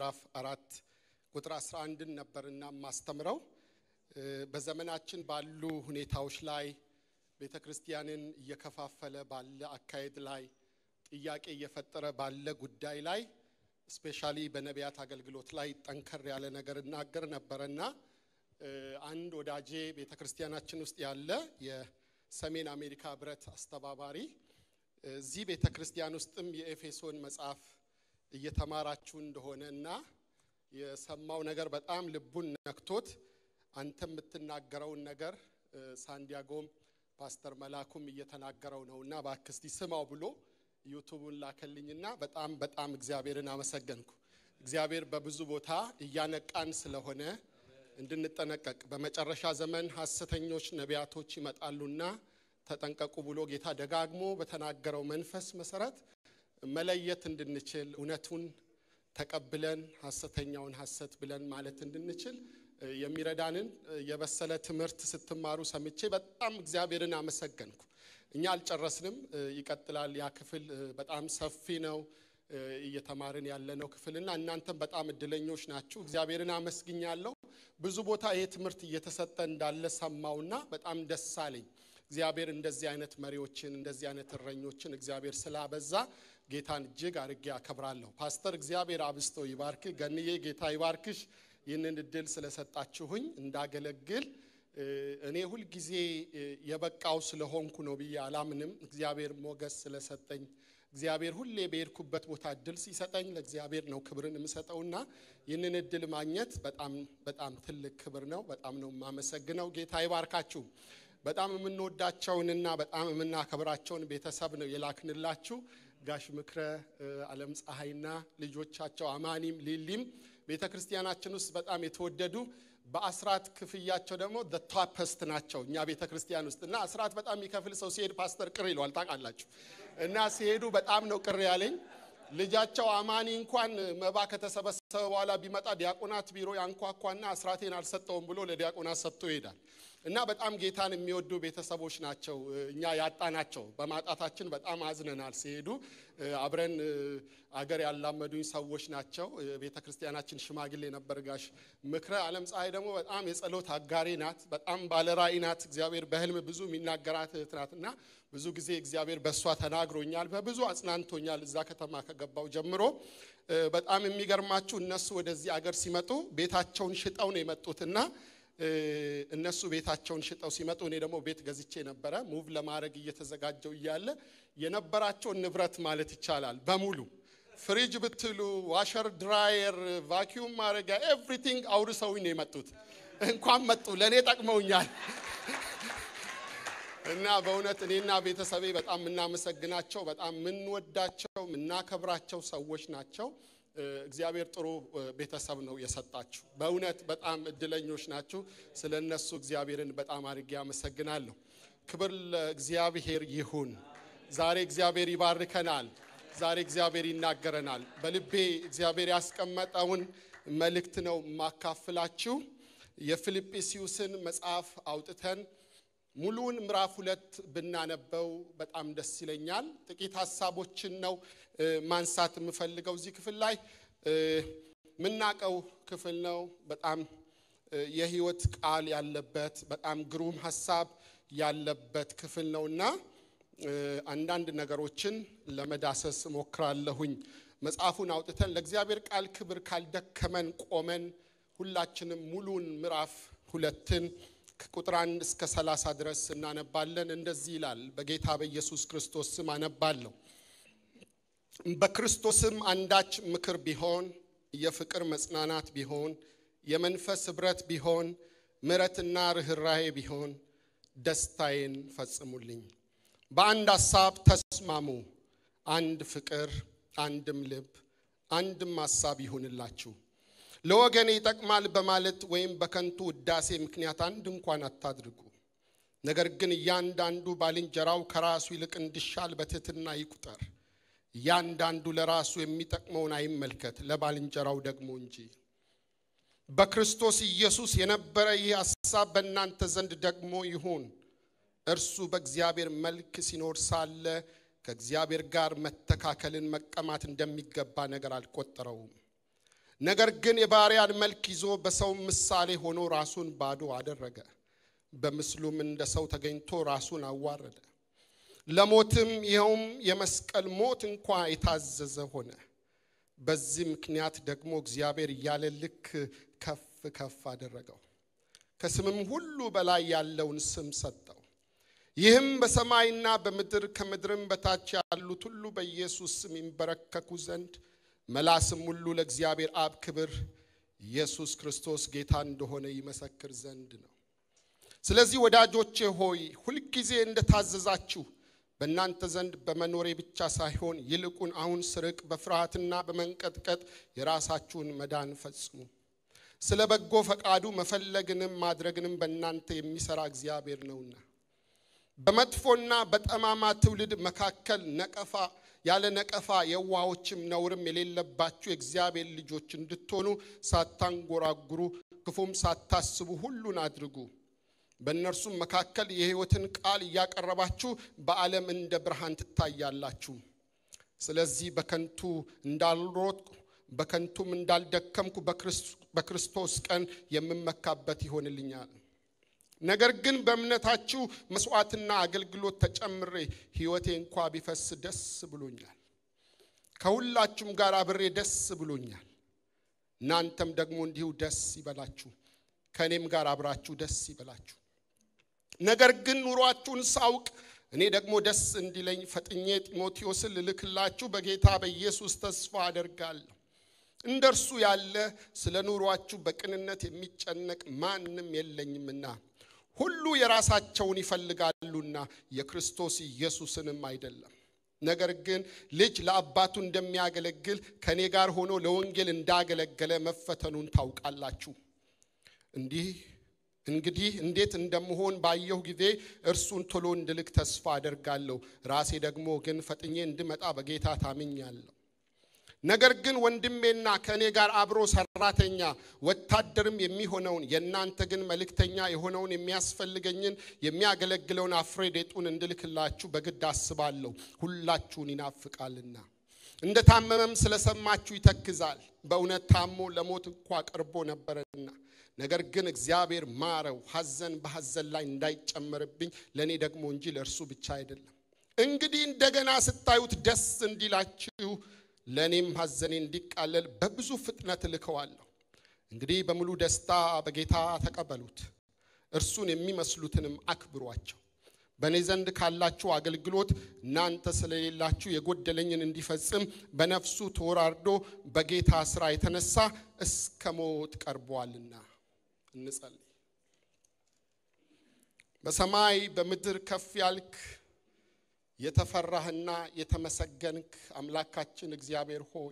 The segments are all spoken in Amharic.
ምዕራፍ አራት ቁጥር 11ን ነበርና ማስተምረው በዘመናችን ባሉ ሁኔታዎች ላይ ቤተ ክርስቲያንን እየከፋፈለ ባለ አካሄድ ላይ ጥያቄ እየፈጠረ ባለ ጉዳይ ላይ ስፔሻሊ በነቢያት አገልግሎት ላይ ጠንከር ያለ ነገር እናገር ነበረና አንድ ወዳጄ ቤተ ክርስቲያናችን ውስጥ ያለ የሰሜን አሜሪካ ህብረት አስተባባሪ እዚህ ቤተ ክርስቲያን ውስጥም የኤፌሶን መጽሐፍ እየተማራችሁ እንደሆነ እና የሰማው ነገር በጣም ልቡን ነክቶት አንተ የምትናገረውን ነገር ሳንዲያጎም ፓስተር መላኩም እየተናገረው ነው እና እባክህ እስቲ ስማው ብሎ ዩቱቡን ላከልኝና በጣም በጣም እግዚአብሔርን አመሰገንኩ። እግዚአብሔር በብዙ ቦታ እያነቃን ስለሆነ እንድንጠነቀቅ በመጨረሻ ዘመን ሐሰተኞች ነቢያቶች ይመጣሉና ተጠንቀቁ ብሎ ጌታ ደጋግሞ በተናገረው መንፈስ መሰረት መለየት እንድንችል እውነቱን ተቀብለን ሐሰተኛውን ሐሰት ብለን ማለት እንድንችል የሚረዳንን የበሰለ ትምህርት ስትማሩ ሰምቼ በጣም እግዚአብሔርን አመሰገንኩ። እኛ አልጨረስንም፣ ይቀጥላል። ያ ክፍል በጣም ሰፊ ነው እየተማርን ያለነው ክፍልና እናንተም በጣም እድለኞች ናችሁ። እግዚአብሔርን አመስግኛለሁ። ብዙ ቦታ ይሄ ትምህርት እየተሰጠ እንዳለ ሰማውና በጣም ደስ አለኝ። እግዚአብሔር እንደዚህ አይነት መሪዎችን እንደዚህ አይነት እረኞችን እግዚአብሔር ስላበዛ ጌታን እጅግ አድርጌ አከብራለሁ። ፓስተር እግዚአብሔር አብስቶ ይባርክ። ገንዬ ጌታ ይባርክሽ። ይህንን እድል ስለሰጣችሁኝ እንዳገለግል እኔ ሁልጊዜ የበቃው ስለሆንኩ ነው ብዬ አላምንም። እግዚአብሔር ሞገስ ስለሰጠኝ እግዚአብሔር ሁሌ በሄድኩበት ቦታ እድል ሲሰጠኝ ለእግዚአብሔር ነው ክብርን የምሰጠውና ይህንን እድል ማግኘት በጣም በጣም ትልቅ ክብር ነው። በጣም ነው የማመሰግነው። ጌታ ይባርካችሁ። በጣም የምንወዳቸውንና በጣም የምናከብራቸውን ቤተሰብ ነው የላክንላችሁ። ጋሽ ምክረ አለም ፀሐይና ልጆቻቸው አማኒም ሊሊም ቤተ ክርስቲያናችን ውስጥ በጣም የተወደዱ በአስራት ክፍያቸው ደግሞ ቶፐስት ናቸው እኛ ቤተ ክርስቲያን ውስጥ እና አስራት በጣም የሚከፍል ሰው ሲሄድ ፓስተር ቅር ይለዋል ታውቃላችሁ። እና ሲሄዱ በጣም ነው ቅር ያለኝ። ልጃቸው አማኒ እንኳን መባ ከተሰበሰበ በኋላ ቢመጣ ዲያቆናት ቢሮ ያንኳኳና አስራቴን አልሰጠውም ብሎ ለዲያቆናት ሰጥቶ ይሄዳል። እና በጣም ጌታን የሚወዱ ቤተሰቦች ናቸው እኛ ያጣናቸው። በማጣታችን በጣም አዝነናል። ሲሄዱ አብረን አገር ያላመዱኝ ሰዎች ናቸው። ቤተ ክርስቲያናችን ሽማግሌ ነበር ጋሽ ምክረ አለም ፀሐይ ደግሞ በጣም የጸሎት አጋሬ ናት። በጣም ባለራእይ ናት። እግዚአብሔር በህልም ብዙ የሚናገራት እህት ናት እና ብዙ ጊዜ እግዚአብሔር በእሷ ተናግሮኛል፣ በብዙ አጽናንቶኛል። እዛ ከተማ ከገባው ጀምሮ በጣም የሚገርማችሁ እነሱ ወደዚህ አገር ሲመጡ ቤታቸውን ሽጠው ነው የመጡትና እነሱ ቤታቸውን ሽጠው ሲመጡ እኔ ደግሞ ቤት ገዝቼ ነበረ። ሙቭ ለማድረግ እየተዘጋጀው እያለ የነበራቸውን ንብረት ማለት ይቻላል በሙሉ ፍሪጅ ብትሉ፣ ዋሸር፣ ድራየር፣ ቫኪዩም ማድረጊያ ኤቭሪቲንግ አውርሰውኝ ነው የመጡት። እንኳን መጡ ለእኔ ጠቅመውኛል። እና በእውነት እኔና ቤተሰቤ በጣም የምናመሰግናቸው በጣም የምንወዳቸው የምናከብራቸው ሰዎች ናቸው። እግዚአብሔር ጥሩ ቤተሰብ ነው የሰጣችሁ። በእውነት በጣም እድለኞች ናችሁ። ስለ እነሱ እግዚአብሔርን በጣም አድርጌ አመሰግናለሁ። ክብር ለእግዚአብሔር ይሁን። ዛሬ እግዚአብሔር ይባርከናል። ዛሬ እግዚአብሔር ይናገረናል። በልቤ እግዚአብሔር ያስቀመጠውን መልእክት ነው የማካፍላችሁ። የፊልጵስዩስን መጽሐፍ አውጥተን ሙሉውን ምዕራፍ ሁለት ብናነበው በጣም ደስ ይለኛል። ጥቂት ሀሳቦችን ነው ማንሳት የምፈልገው እዚህ ክፍል ላይ የምናቀው ክፍል ነው። በጣም የህይወት ቃል ያለበት በጣም ግሩም ሀሳብ ያለበት ክፍል ነውና አንዳንድ ነገሮችን ለመዳሰስ ሞክራለሁኝ። መጽሐፉን አውጥተን ለእግዚአብሔር ቃል ክብር ካልደከመን ቆመን ሁላችንም ሙሉውን ምዕራፍ ሁለትን ከቁጥር አንድ እስከ ሰላሳ ድረስ እናነባለን። እንደዚህ ይላል። በጌታ በኢየሱስ ክርስቶስ ስም አነባለሁ። በክርስቶስም አንዳች ምክር ቢሆን፣ የፍቅር መጽናናት ቢሆን፣ የመንፈስ ኅብረት ቢሆን፣ ምሕረትና ርኅራሄ ቢሆን ደስታዬን ፈጽሙልኝ። በአንድ ሐሳብ ተስማሙ፣ አንድ ፍቅር፣ አንድም ልብ፣ አንድም ሐሳብ ይሁንላችሁ። ለወገኔ ይጠቅማል በማለት ወይም በከንቱ ውዳሴ ምክንያት አንድ እንኳን አታድርጉ። ነገር ግን እያንዳንዱ ባልንጀራው ከራሱ ይልቅ እንዲሻል በትሕትና ይቁጠር። እያንዳንዱ ለራሱ የሚጠቅመውን አይመልከት፣ ለባልንጀራው ደግሞ እንጂ። በክርስቶስ ኢየሱስ የነበረ ይህ ሐሳብ በእናንተ ዘንድ ደግሞ ይሁን። እርሱ በእግዚአብሔር መልክ ሲኖር ሳለ ከእግዚአብሔር ጋር መተካከልን መቀማት እንደሚገባ ነገር አልቆጠረውም። ነገር ግን የባሪያን መልክ ይዞ በሰው ምሳሌ ሆኖ ራሱን ባዶ አደረገ። በምስሉም እንደ ሰው ተገኝቶ ራሱን አዋረደ፣ ለሞትም ይኸውም የመስቀል ሞት እንኳ የታዘዘ ሆነ። በዚህ ምክንያት ደግሞ እግዚአብሔር እያለ ልክ ከፍ ከፍ አደረገው፣ ከስምም ሁሉ በላይ ያለውን ስም ሰጠው። ይህም በሰማይና በምድር ከምድርም በታች ያሉት ሁሉ በኢየሱስ ስም ይንበረከኩ ዘንድ መላስም ሁሉ ለእግዚአብሔር አብ ክብር ኢየሱስ ክርስቶስ ጌታ እንደሆነ ይመሰክር ዘንድ ነው። ስለዚህ ወዳጆቼ ሆይ ሁልጊዜ እንደታዘዛችሁ በእናንተ ዘንድ በመኖሬ ብቻ ሳይሆን ይልቁን አሁን ስርቅ በፍርሃትና በመንቀጥቀጥ የራሳችሁን መዳን ፈጽሙ። ስለ በጎ ፈቃዱ መፈለግንም ማድረግንም በእናንተ የሚሠራ እግዚአብሔር ነውና በመጥፎና በጠማማ ትውልድ መካከል ነቀፋ ያለ ነቀፋ የዋሆችም ነውርም የሌለባችሁ የእግዚአብሔር ልጆች እንድትሆኑ ሳታንጎራጉሩ ክፉም ሳታስቡ ሁሉን አድርጉ። በእነርሱም መካከል የሕይወትን ቃል እያቀረባችሁ በዓለም እንደ ብርሃን ትታያላችሁ። ስለዚህ በከንቱ እንዳልሮጥኩ በከንቱም እንዳልደከምኩ በክርስቶስ ቀን የምመካበት ይሆንልኛል። ነገር ግን በእምነታችሁ መስዋዕትና አገልግሎት ተጨምሬ ሕይወቴ እንኳ ቢፈስ ደስ ብሎኛል። ከሁላችሁም ጋር አብሬ ደስ ብሎኛል። እናንተም ደግሞ እንዲሁ ደስ ይበላችሁ፣ ከእኔም ጋር አብራችሁ ደስ ይበላችሁ። ነገር ግን ኑሯችሁን ሳውቅ እኔ ደግሞ ደስ እንዲለኝ ፈጥኜ ጢሞቴዎስን ልልክላችሁ በጌታ በኢየሱስ ተስፋ አደርጋለሁ። እንደ እርሱ ያለ ስለ ኑሯችሁ በቅንነት የሚጨነቅ ማንም የለኝምና ሁሉ የራሳቸውን ይፈልጋሉና የክርስቶስ ኢየሱስንም አይደለም። ነገር ግን ልጅ ለአባቱ እንደሚያገለግል ከእኔ ጋር ሆኖ ለወንጌል እንዳገለገለ መፈተኑን ታውቃላችሁ። እንዲህ እንግዲህ እንዴት እንደምሆን ባየሁ ጊዜ እርሱን ቶሎ እንድልክ ተስፋ አደርጋለሁ። ራሴ ደግሞ ግን ፈጥኜ እንድመጣ በጌታ ታምኛለሁ። ነገር ግን ወንድሜና ከእኔ ጋር አብሮ ሰራተኛ ወታደርም የሚሆነውን የእናንተ ግን መልእክተኛ የሆነውን የሚያስፈልገኝን የሚያገለግለውን አፍሬዴጡን እንድልክላችሁ በግድ አስባለሁ። ሁላችሁን ይናፍቃልና እንደ ታመመም ስለሰማችሁ ይተክዛል። በእውነት ታሞ ለሞት እንኳ ቀርቦ ነበረና ነገር ግን እግዚአብሔር ማረው፣ ሐዘን በሐዘን ላይ እንዳይጨመርብኝ ለእኔ ደግሞ እንጂ ለእርሱ ብቻ አይደለም። እንግዲህ እንደገና ስታዩት ደስ እንዲላችሁ ለእኔም ሐዘኔ እንዲቃለል በብዙ ፍጥነት እልከዋለሁ። እንግዲህ በሙሉ ደስታ በጌታ ተቀበሉት፣ እርሱን የሚመስሉትንም አክብሯቸው። በእኔ ዘንድ ካላችሁ አገልግሎት እናንተ ስለሌላችሁ የጎደለኝን እንዲፈጽም በነፍሱ ተወራርዶ በጌታ ሥራ የተነሳ እስከ ሞት ቀርቧልና። እንጸልይ። በሰማይ በምድር ከፍ ያልክ የተፈራህና የተመሰገንክ አምላካችን እግዚአብሔር ሆይ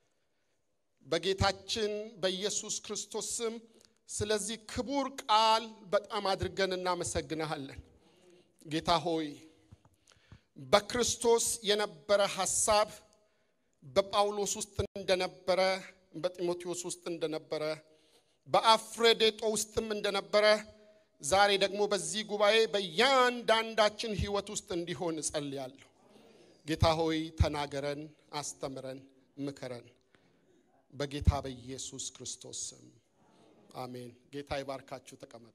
በጌታችን በኢየሱስ ክርስቶስ ስም ስለዚህ ክቡር ቃል በጣም አድርገን እናመሰግንሃለን። ጌታ ሆይ በክርስቶስ የነበረ ሐሳብ በጳውሎስ ውስጥ እንደነበረ፣ በጢሞቴዎስ ውስጥ እንደነበረ፣ በአፍሬዴጦ ውስጥም እንደነበረ ዛሬ ደግሞ በዚህ ጉባኤ በእያንዳንዳችን ሕይወት ውስጥ እንዲሆን እጸልያለሁ። ጌታ ሆይ ተናገረን፣ አስተምረን፣ ምከረን። በጌታ በኢየሱስ ክርስቶስ ስም አሜን። ጌታ ይባርካችሁ። ተቀመጡ።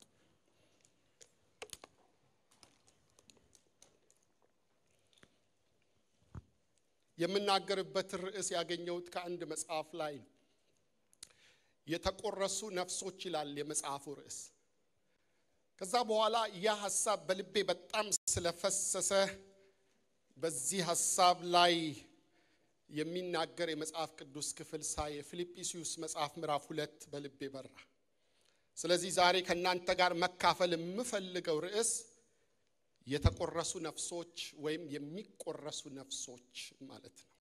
የምናገርበት ርዕስ ያገኘሁት ከአንድ መጽሐፍ ላይ ነው። የተቆረሱ ነፍሶች ይላል የመጽሐፉ ርዕስ። ከዛ በኋላ ያ ሐሳብ በልቤ በጣም ስለፈሰሰ በዚህ ሐሳብ ላይ የሚናገር የመጽሐፍ ቅዱስ ክፍል ሳይ የፊልጵስዩስ መጽሐፍ ምዕራፍ ሁለት በልቤ በራ። ስለዚህ ዛሬ ከእናንተ ጋር መካፈል የምፈልገው ርዕስ የተቆረሱ ነፍሶች ወይም የሚቆረሱ ነፍሶች ማለት ነው።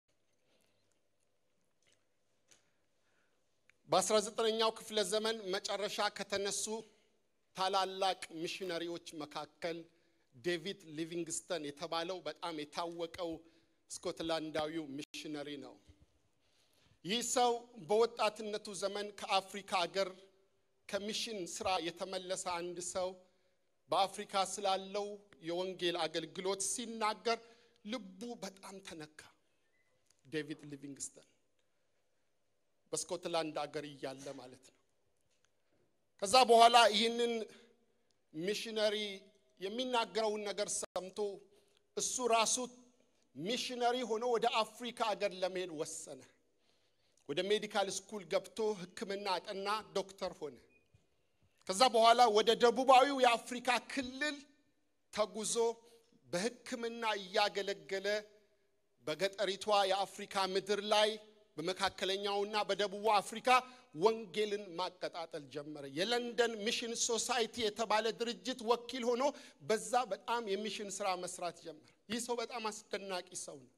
በ19ኛው ክፍለ ዘመን መጨረሻ ከተነሱ ታላላቅ ሚሽነሪዎች መካከል ዴቪድ ሊቪንግስተን የተባለው በጣም የታወቀው ስኮትላንዳዊው ሚሽነሪ ነው። ይህ ሰው በወጣትነቱ ዘመን ከአፍሪካ አገር ከሚሽን ስራ የተመለሰ አንድ ሰው በአፍሪካ ስላለው የወንጌል አገልግሎት ሲናገር ልቡ በጣም ተነካ። ዴቪድ ሊቪንግስተን በስኮትላንድ አገር እያለ ማለት ነው። ከዛ በኋላ ይህንን ሚሽነሪ የሚናገረውን ነገር ሰምቶ እሱ ራሱ ሚሽነሪ ሆኖ ወደ አፍሪካ አገር ለመሄድ ወሰነ። ወደ ሜዲካል ስኩል ገብቶ ሕክምና አጠና፣ ዶክተር ሆነ። ከዛ በኋላ ወደ ደቡባዊው የአፍሪካ ክልል ተጉዞ በሕክምና እያገለገለ በገጠሪቷ የአፍሪካ ምድር ላይ በመካከለኛውና በደቡቡ አፍሪካ ወንጌልን ማቀጣጠል ጀመረ። የለንደን ሚሽን ሶሳይቲ የተባለ ድርጅት ወኪል ሆኖ በዛ በጣም የሚሽን ስራ መስራት ጀመረ። ይህ ሰው በጣም አስደናቂ ሰው ነው።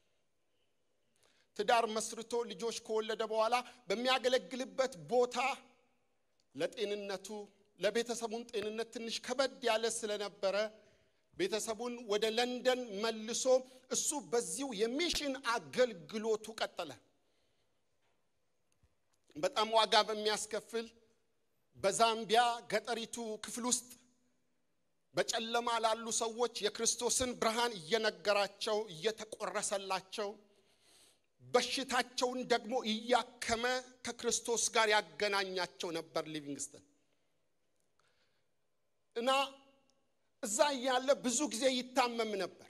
ትዳር መስርቶ ልጆች ከወለደ በኋላ በሚያገለግልበት ቦታ ለጤንነቱ ለቤተሰቡን ጤንነት ትንሽ ከበድ ያለ ስለነበረ ቤተሰቡን ወደ ለንደን መልሶ እሱ በዚሁ የሚሽን አገልግሎቱ ቀጠለ። በጣም ዋጋ በሚያስከፍል በዛምቢያ ገጠሪቱ ክፍል ውስጥ በጨለማ ላሉ ሰዎች የክርስቶስን ብርሃን እየነገራቸው እየተቆረሰላቸው በሽታቸውን ደግሞ እያከመ ከክርስቶስ ጋር ያገናኛቸው ነበር ሊቪንግስተን እና እዛ እያለ ብዙ ጊዜ ይታመም ነበር።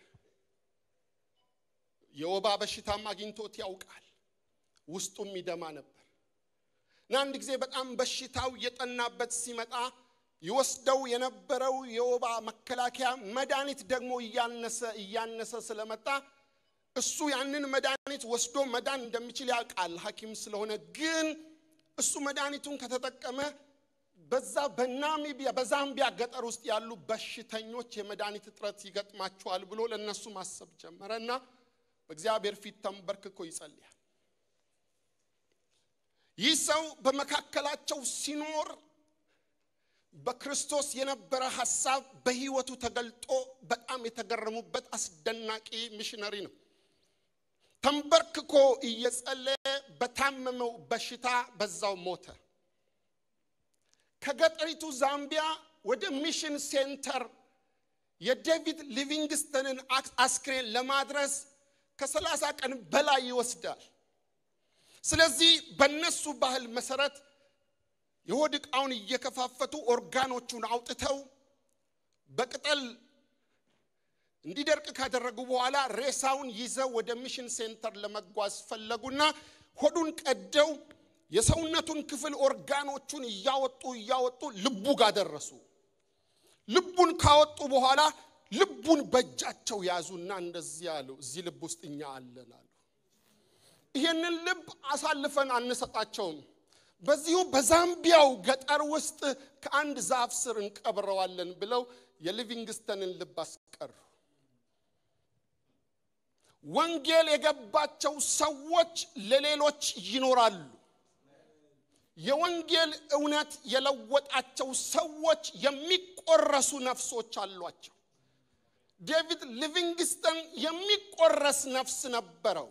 የወባ በሽታም አግኝቶት ያውቃል። ውስጡም ይደማ ነበር እና አንድ ጊዜ በጣም በሽታው እየጠናበት ሲመጣ ይወስደው የነበረው የወባ መከላከያ መድኃኒት ደግሞ እያነሰ እያነሰ ስለመጣ እሱ ያንን መድኃኒት ወስዶ መዳን እንደሚችል ያውቃል ሐኪም ስለሆነ። ግን እሱ መድኃኒቱን ከተጠቀመ በዛ በናሚቢያ በዛምቢያ ገጠር ውስጥ ያሉ በሽተኞች የመድኃኒት እጥረት ይገጥማቸዋል ብሎ ለእነሱ ማሰብ ጀመረ እና በእግዚአብሔር ፊት ተንበርክኮ ይጸልያል። ይህ ሰው በመካከላቸው ሲኖር በክርስቶስ የነበረ ሐሳብ በሕይወቱ ተገልጦ በጣም የተገረሙበት አስደናቂ ሚሽነሪ ነው። ተንበርክኮ እየጸለየ በታመመው በሽታ በዛው ሞተ። ከገጠሪቱ ዛምቢያ ወደ ሚሽን ሴንተር የዴቪድ ሊቪንግስተንን አስክሬን ለማድረስ ከሰላሳ ቀን በላይ ይወስዳል። ስለዚህ በነሱ ባህል መሰረት የሆድ ዕቃውን እየከፋፈቱ ኦርጋኖቹን አውጥተው በቅጠል እንዲደርቅ ካደረጉ በኋላ ሬሳውን ይዘው ወደ ሚሽን ሴንተር ለመጓዝ ፈለጉና ሆዱን ቀደው የሰውነቱን ክፍል ኦርጋኖቹን እያወጡ እያወጡ ልቡ ጋር ደረሱ። ልቡን ካወጡ በኋላ ልቡን በእጃቸው ያዙና እንደዚህ አሉ፣ እዚህ ልብ ውስጥ እኛ አለን አሉ። ይህንን ልብ አሳልፈን አንሰጣቸውም። በዚሁ በዛምቢያው ገጠር ውስጥ ከአንድ ዛፍ ስር እንቀብረዋለን ብለው የሊቪንግስተንን ልብ አስቀሩ። ወንጌል የገባቸው ሰዎች ለሌሎች ይኖራሉ። የወንጌል እውነት የለወጣቸው ሰዎች የሚቆረሱ ነፍሶች አሏቸው። ዴቪድ ሊቪንግስተን የሚቆረስ ነፍስ ነበረው።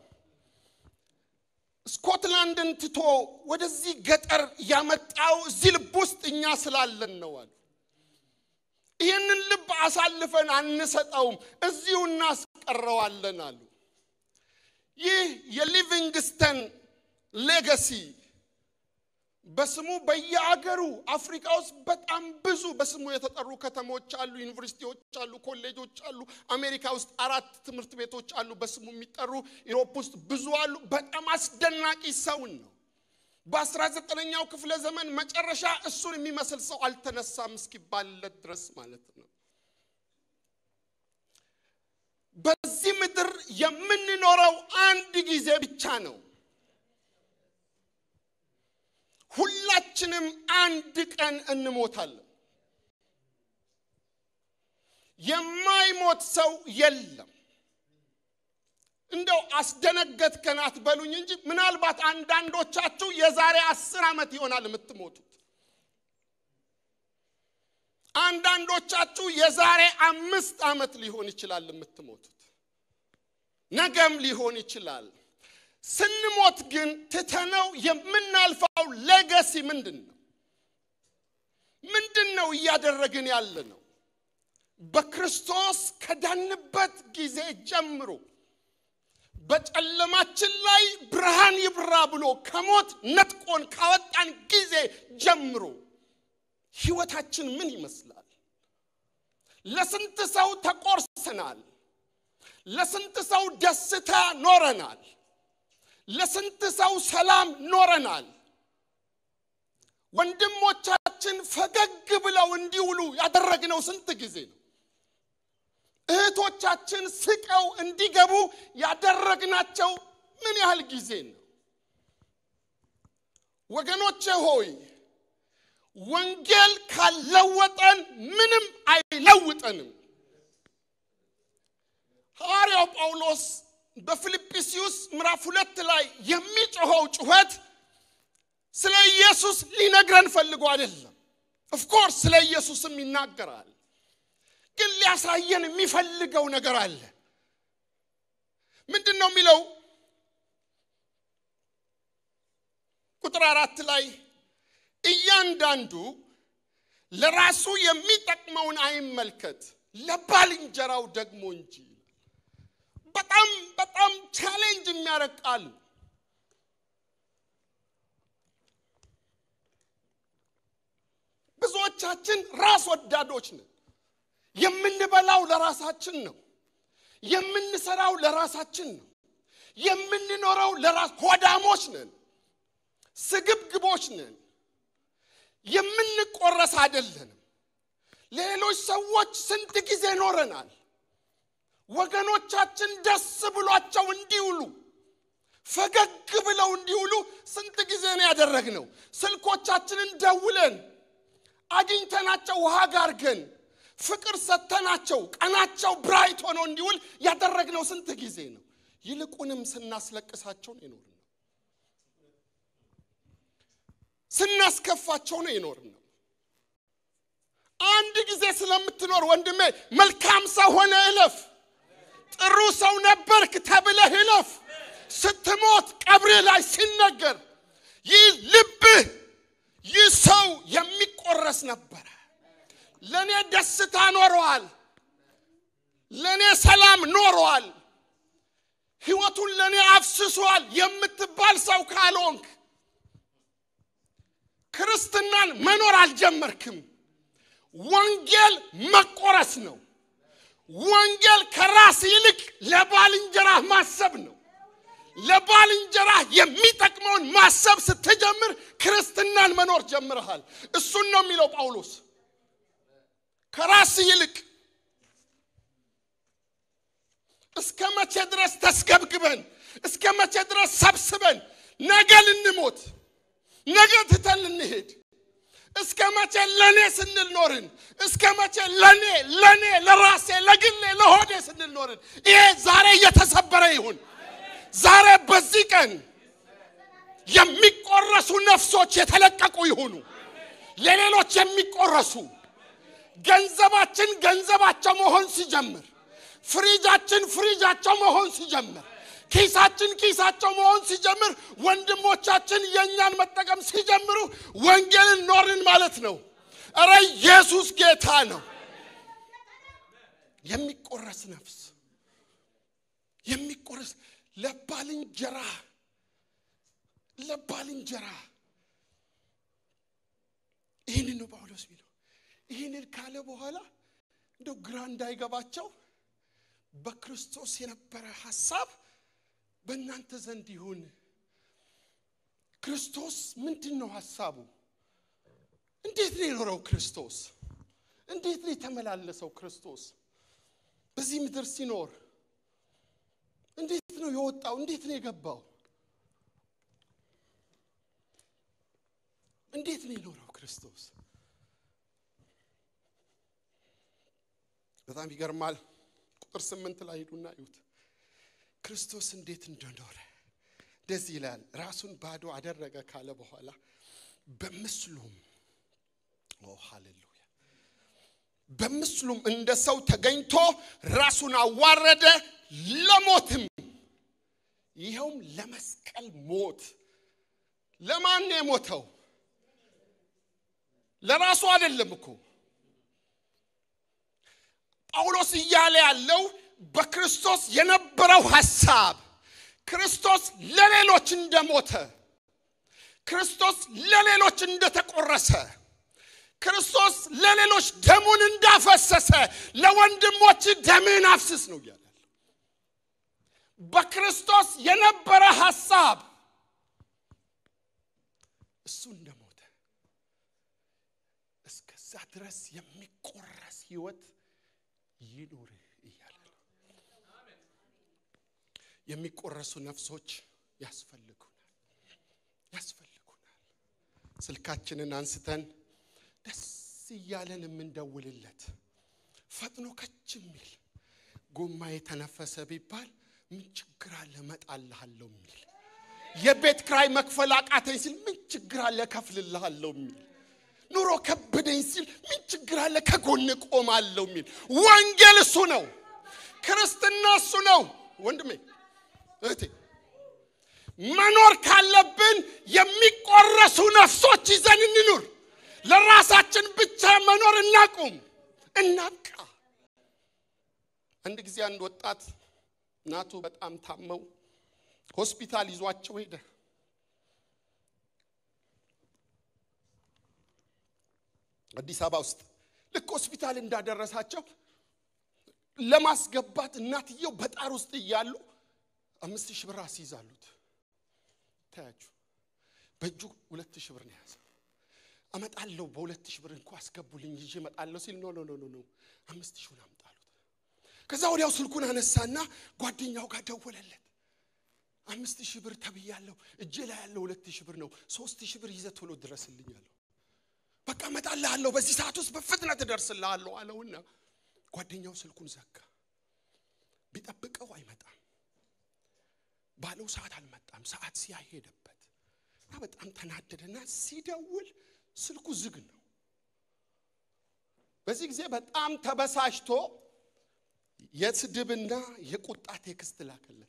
ስኮትላንድን ትቶ ወደዚህ ገጠር ያመጣው እዚህ ልብ ውስጥ እኛ ስላለን ነው አሉ። ይህንን ልብ አሳልፈን አንሰጠውም፣ እዚሁ እናስቀረዋለን አሉ። ይህ የሊቪንግስተን ሌጋሲ በስሙ በየአገሩ አፍሪካ ውስጥ በጣም ብዙ በስሙ የተጠሩ ከተሞች አሉ፣ ዩኒቨርሲቲዎች አሉ፣ ኮሌጆች አሉ። አሜሪካ ውስጥ አራት ትምህርት ቤቶች አሉ በስሙ የሚጠሩ። ኢሮፕ ውስጥ ብዙ አሉ። በጣም አስደናቂ ሰውን ነው። በአስራ ዘጠነኛው ክፍለ ዘመን መጨረሻ እሱን የሚመስል ሰው አልተነሳም እስኪባልለት ድረስ ማለት ነው። በዚህ ምድር የምንኖረው አንድ ጊዜ ብቻ ነው። ሁላችንም አንድ ቀን እንሞታለን። የማይሞት ሰው የለም። እንደው አስደነገጥከን አትበሉኝ እንጂ ምናልባት አንዳንዶቻችሁ የዛሬ አስር ዓመት ይሆናል የምትሞቱት። አንዳንዶቻችሁ የዛሬ አምስት ዓመት ሊሆን ይችላል የምትሞቱት። ነገም ሊሆን ይችላል። ስንሞት ግን ትተነው የምናልፈው ሌጋሲ ምንድን ነው? ምንድን ነው እያደረግን ያለ ነው? በክርስቶስ ከዳንበት ጊዜ ጀምሮ በጨለማችን ላይ ብርሃን ይብራ ብሎ ከሞት ነጥቆን ካወጣን ጊዜ ጀምሮ ህይወታችን ምን ይመስላል? ለስንት ሰው ተቆርሰናል። ለስንት ሰው ደስታ ኖረናል። ለስንት ሰው ሰላም ኖረናል። ወንድሞቻችን ፈገግ ብለው እንዲውሉ ያደረግነው ስንት ጊዜ ነው? እህቶቻችን ስቀው እንዲገቡ ያደረግናቸው ምን ያህል ጊዜ ነው? ወገኖቼ ሆይ ወንጌል ካልለወጠን ምንም አይለውጠንም። ሐዋርያው ጳውሎስ በፊልጵስዩስ ምዕራፍ ሁለት ላይ የሚጮኸው ጩኸት ስለ ኢየሱስ ሊነግረን ፈልጎ አይደለም። ኦፍኮርስ ስለ ኢየሱስም ይናገራል። ግን ሊያሳየን የሚፈልገው ነገር አለ። ምንድን ነው የሚለው? ቁጥር አራት ላይ እያንዳንዱ ለራሱ የሚጠቅመውን አይመልከት ለባልንጀራው ደግሞ እንጂ። በጣም በጣም ቻሌንጅ የሚያደርግ ቃል ነው። ብዙዎቻችን ራስ ወዳዶች ነን። የምንበላው ለራሳችን ነው። የምንሰራው ለራሳችን ነው። የምንኖረው ለራስ ሆዳሞች ነን። ስግብግቦች ነን። የምንቆረስ አይደለንም። ሌሎች ሰዎች ስንት ጊዜ ኖረናል። ወገኖቻችን ደስ ብሏቸው እንዲውሉ ፈገግ ብለው እንዲውሉ ስንት ጊዜ ነው ያደረግነው? ስልኮቻችንን ደውለን አግኝተናቸው ውሃ ጋርገን ፍቅር ሰተናቸው ቀናቸው ብራይት ሆኖ እንዲውል ያደረግነው ስንት ጊዜ ነው? ይልቁንም ስናስለቅሳቸው ነው የኖርነው። ስናስከፋቸው ነው የኖርነው። አንድ ጊዜ ስለምትኖር ወንድሜ መልካም ሰው ሆነ እለፍ። ጥሩ ሰው ነበርክ ተብለህ እለፍ። ስትሞት ቀብርህ ላይ ሲነገር ይህ ልብህ ይህ ሰው የሚቆረስ ነበረ። ለእኔ ደስታ ኖረዋል፣ ለእኔ ሰላም ኖረዋል፣ ህይወቱን ለእኔ አፍስሷል የምትባል ሰው ካልሆንክ ክርስትናን መኖር አልጀመርክም። ወንጌል መቆረስ ነው። ወንጌል ከራስ ይልቅ ለባልንጀራህ ማሰብ ነው። ለባልንጀራህ የሚጠቅመውን ማሰብ ስትጀምር ክርስትናን መኖር ጀምረሃል። እሱን ነው የሚለው ጳውሎስ። ከራስ ይልቅ እስከ መቼ ድረስ ተስገብግበን፣ እስከ መቼ ድረስ ሰብስበን ነገ ልንሞት ነገ ትተን ልንሄድ እስከ መቼ ለኔ ስንል ኖርን? እስከ መቼ ለኔ ለኔ ለራሴ ለግሌ ለሆዴ ስንል ኖርን? ይሄ ዛሬ እየተሰበረ ይሁን። ዛሬ በዚህ ቀን የሚቆረሱ ነፍሶች የተለቀቁ ይሁኑ። ለሌሎች የሚቆረሱ ገንዘባችን ገንዘባቸው መሆን ሲጀምር፣ ፍሪጃችን ፍሪጃቸው መሆን ሲጀምር ኪሳችን ኪሳቸው መሆን ሲጀምር ወንድሞቻችን የእኛን መጠቀም ሲጀምሩ ወንጌልን ኖርን ማለት ነው። እረ ኢየሱስ ጌታ ነው። የሚቆረስ ነፍስ የሚቆረስ ለባልንጀራ ለባልንጀራ ይህንን ነው ጳውሎስ የሚለው። ይህንን ካለ በኋላ እንደው ግራ እንዳይገባቸው በክርስቶስ የነበረ ሐሳብ በእናንተ ዘንድ ይሁን። ክርስቶስ ምንድን ነው ሐሳቡ? እንዴት ነው የኖረው ክርስቶስ? እንዴት ነው የተመላለሰው ክርስቶስ? በዚህ ምድር ሲኖር እንዴት ነው የወጣው? እንዴት ነው የገባው? እንዴት ነው የኖረው ክርስቶስ? በጣም ይገርማል። ቁጥር ስምንት ላይ ሂዱና እዩት። ክርስቶስ እንዴት እንደኖረ እንደዚህ ይላል። ራሱን ባዶ አደረገ ካለ በኋላ በምስሉም ኦ ሃሌሉያ፣ በምስሉም እንደ ሰው ተገኝቶ ራሱን አዋረደ፣ ለሞትም ይኸውም ለመስቀል ሞት። ለማን ነው የሞተው? ለራሱ አይደለም እኮ ጳውሎስ እያለ ያለው በክርስቶስ የነበረው ሐሳብ ክርስቶስ ለሌሎች እንደሞተ ክርስቶስ ለሌሎች እንደተቆረሰ ክርስቶስ ለሌሎች ደሙን እንዳፈሰሰ ለወንድሞች ደምን አፍስስ ነው እያለ በክርስቶስ የነበረ ሐሳብ እሱ እንደሞተ እስከዛ ድረስ የሚቆረስ ህይወት ይኑር እያለ ነው። የሚቆረሱ ነፍሶች ያስፈልጉናል ያስፈልጉናል። ስልካችንን አንስተን ደስ እያለን የምንደውልለት ፈጥኖ ከች የሚል ጎማ የተነፈሰ ቢባል ምን ችግር አለ እመጣልሃለሁ የሚል የቤት ክራይ መክፈል አቃተኝ ሲል ምን ችግር አለ እከፍልልሃለሁ የሚል ኑሮ ከበደኝ ሲል ምን ችግር አለ ከጎን ቆማለሁ የሚል ወንጌል እሱ ነው። ክርስትና እሱ ነው። ወንድሜ እህቴ፣ መኖር ካለብን የሚቆረሱ ነፍሶች ይዘን እንኑር። ለራሳችን ብቻ መኖር እናቁም፣ እናብቃ። አንድ ጊዜ አንድ ወጣት እናቱ በጣም ታመው ሆስፒታል ይዟቸው ሄደ። አዲስ አበባ ውስጥ ልክ ሆስፒታል እንዳደረሳቸው ለማስገባት እናትየው በጣር ውስጥ እያሉ አምስት ሺህ ብር አስይዛሉት። ታያችሁ፣ በእጁ ሁለት ሺህ ብር ነው የያዘው። አመጣለሁ በሁለት ሺህ ብር እንኳ አስገቡልኝ ይዤ እመጣለሁ ሲል ኖ ኖ ኖ ኖ አምስት ሺውን አምጣሉት። ከዛ ወዲያው ስልኩን አነሳና ጓደኛው ጋር ደወለለት። አምስት ሺህ ብር ተብያለሁ፣ እጄ ላይ ያለው ሁለት ሺህ ብር ነው። ሶስት ሺህ ብር ይዘህ ቶሎ ድረስልኝ አለው። በቃ እመጣልሃለሁ፣ በዚህ ሰዓት ውስጥ በፍጥነት እደርስልሃለሁ አለውና ጓደኛው ስልኩን ዘጋ። ቢጠብቀው አይመጣም። ባለው ሰዓት አልመጣም። ሰዓት ሲያይ ሄደበት እና በጣም ተናደደና ሲደውል ስልኩ ዝግ ነው። በዚህ ጊዜ በጣም ተበሳጭቶ የስድብና የቁጣ ቴክስት ላከለት።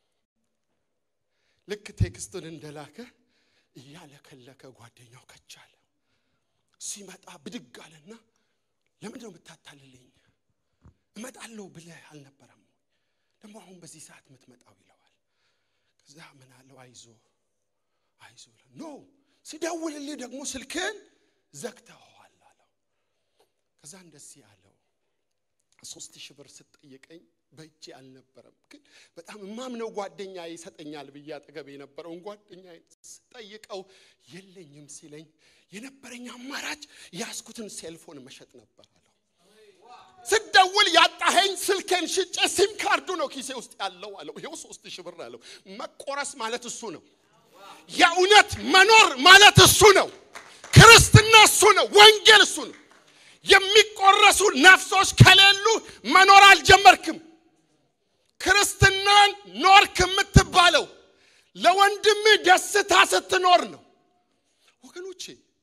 ልክ ቴክስቱን እንደላከ እያለከለከ ጓደኛው ከቻለ ሲመጣ ብድግ አለና ለምንድን ነው የምታታልልኝ? እመጣለሁ ብለህ አልነበረም ወይ? ደግሞ አሁን በዚህ ሰዓት የምትመጣው ይለዋል። ከዛ ምን አለው? አይዞ አይዞ ኖ ሲደውልልህ ደግሞ ስልክን ዘግተኸዋል አለው። ከዛ እንደዚህ አለው ሶስት ሺህ ብር ስትጠይቀኝ በእጄ አልነበረም፣ ግን በጣም የማምነው ጓደኛ ይሰጠኛል ብዬ አጠገብ የነበረውን ጓደኛ ስጠይቀው የለኝም ሲለኝ የነበረኝ አማራጭ ያዝኩትን ሴልፎን መሸጥ ነበር አለው። ስደውል ያጣኸኝ ስልኬን ሽጬ ሲም ካርዱ ነው ኪሴ ውስጥ ያለው አለው። ይኸው ሶስት ሺህ ብር አለው። መቆረስ ማለት እሱ ነው። የእውነት መኖር ማለት እሱ ነው። ክርስትና እሱ ነው። ወንጌል እሱ ነው። የሚቆረሱ ነፍሶች ከሌሉ መኖር አልጀመርክም። ክርስትናን ኖርክ የምትባለው ለወንድምህ ደስታ ስትኖር ነው። ወገኖቼ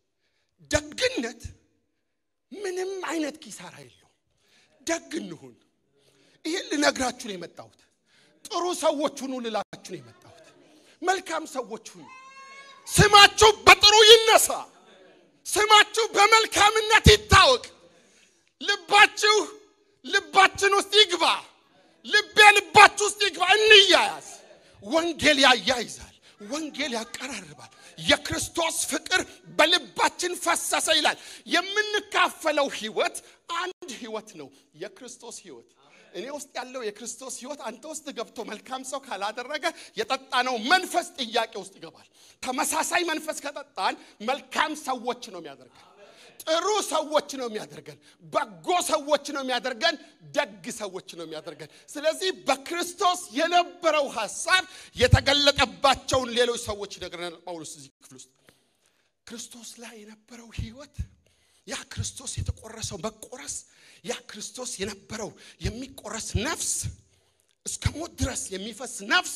ደግነት ምንም አይነት ኪሳራ የለውም። ደግ እንሁን። ይህን ልነግራችሁ ነው የመጣሁት። ጥሩ ሰዎች ሁኑ ልላችሁ ነው የመጣሁት። መልካም ሰዎች ሁኑ። ስማችሁ በጥሩ ይነሳ። ስማችሁ በመልካምነት ይታወቅ። ልባችሁ ልባችን ውስጥ ይግባ። ልቤ ልባችሁ ውስጥ ይግባ። እንያያዝ። ወንጌል ያያይዛል። ወንጌል ያቀራርባል። የክርስቶስ ፍቅር በልባችን ፈሰሰ ይላል። የምንካፈለው ህይወት አንድ ህይወት ነው፣ የክርስቶስ ህይወት። እኔ ውስጥ ያለው የክርስቶስ ህይወት አንተ ውስጥ ገብቶ መልካም ሰው ካላደረገ የጠጣነው መንፈስ ጥያቄ ውስጥ ይገባል። ተመሳሳይ መንፈስ ከጠጣን መልካም ሰዎች ነው የሚያደርገን። ጥሩ ሰዎች ነው የሚያደርገን። በጎ ሰዎች ነው የሚያደርገን። ደግ ሰዎች ነው የሚያደርገን። ስለዚህ በክርስቶስ የነበረው ሐሳብ የተገለጠባቸውን ሌሎች ሰዎች ይነግረናል ጳውሎስ እዚህ ክፍል ውስጥ ክርስቶስ ላይ የነበረው ህይወት ያ ክርስቶስ የተቆረሰው መቆረስ ያ ክርስቶስ የነበረው የሚቆረስ ነፍስ እስከ ሞት ድረስ የሚፈስ ነፍስ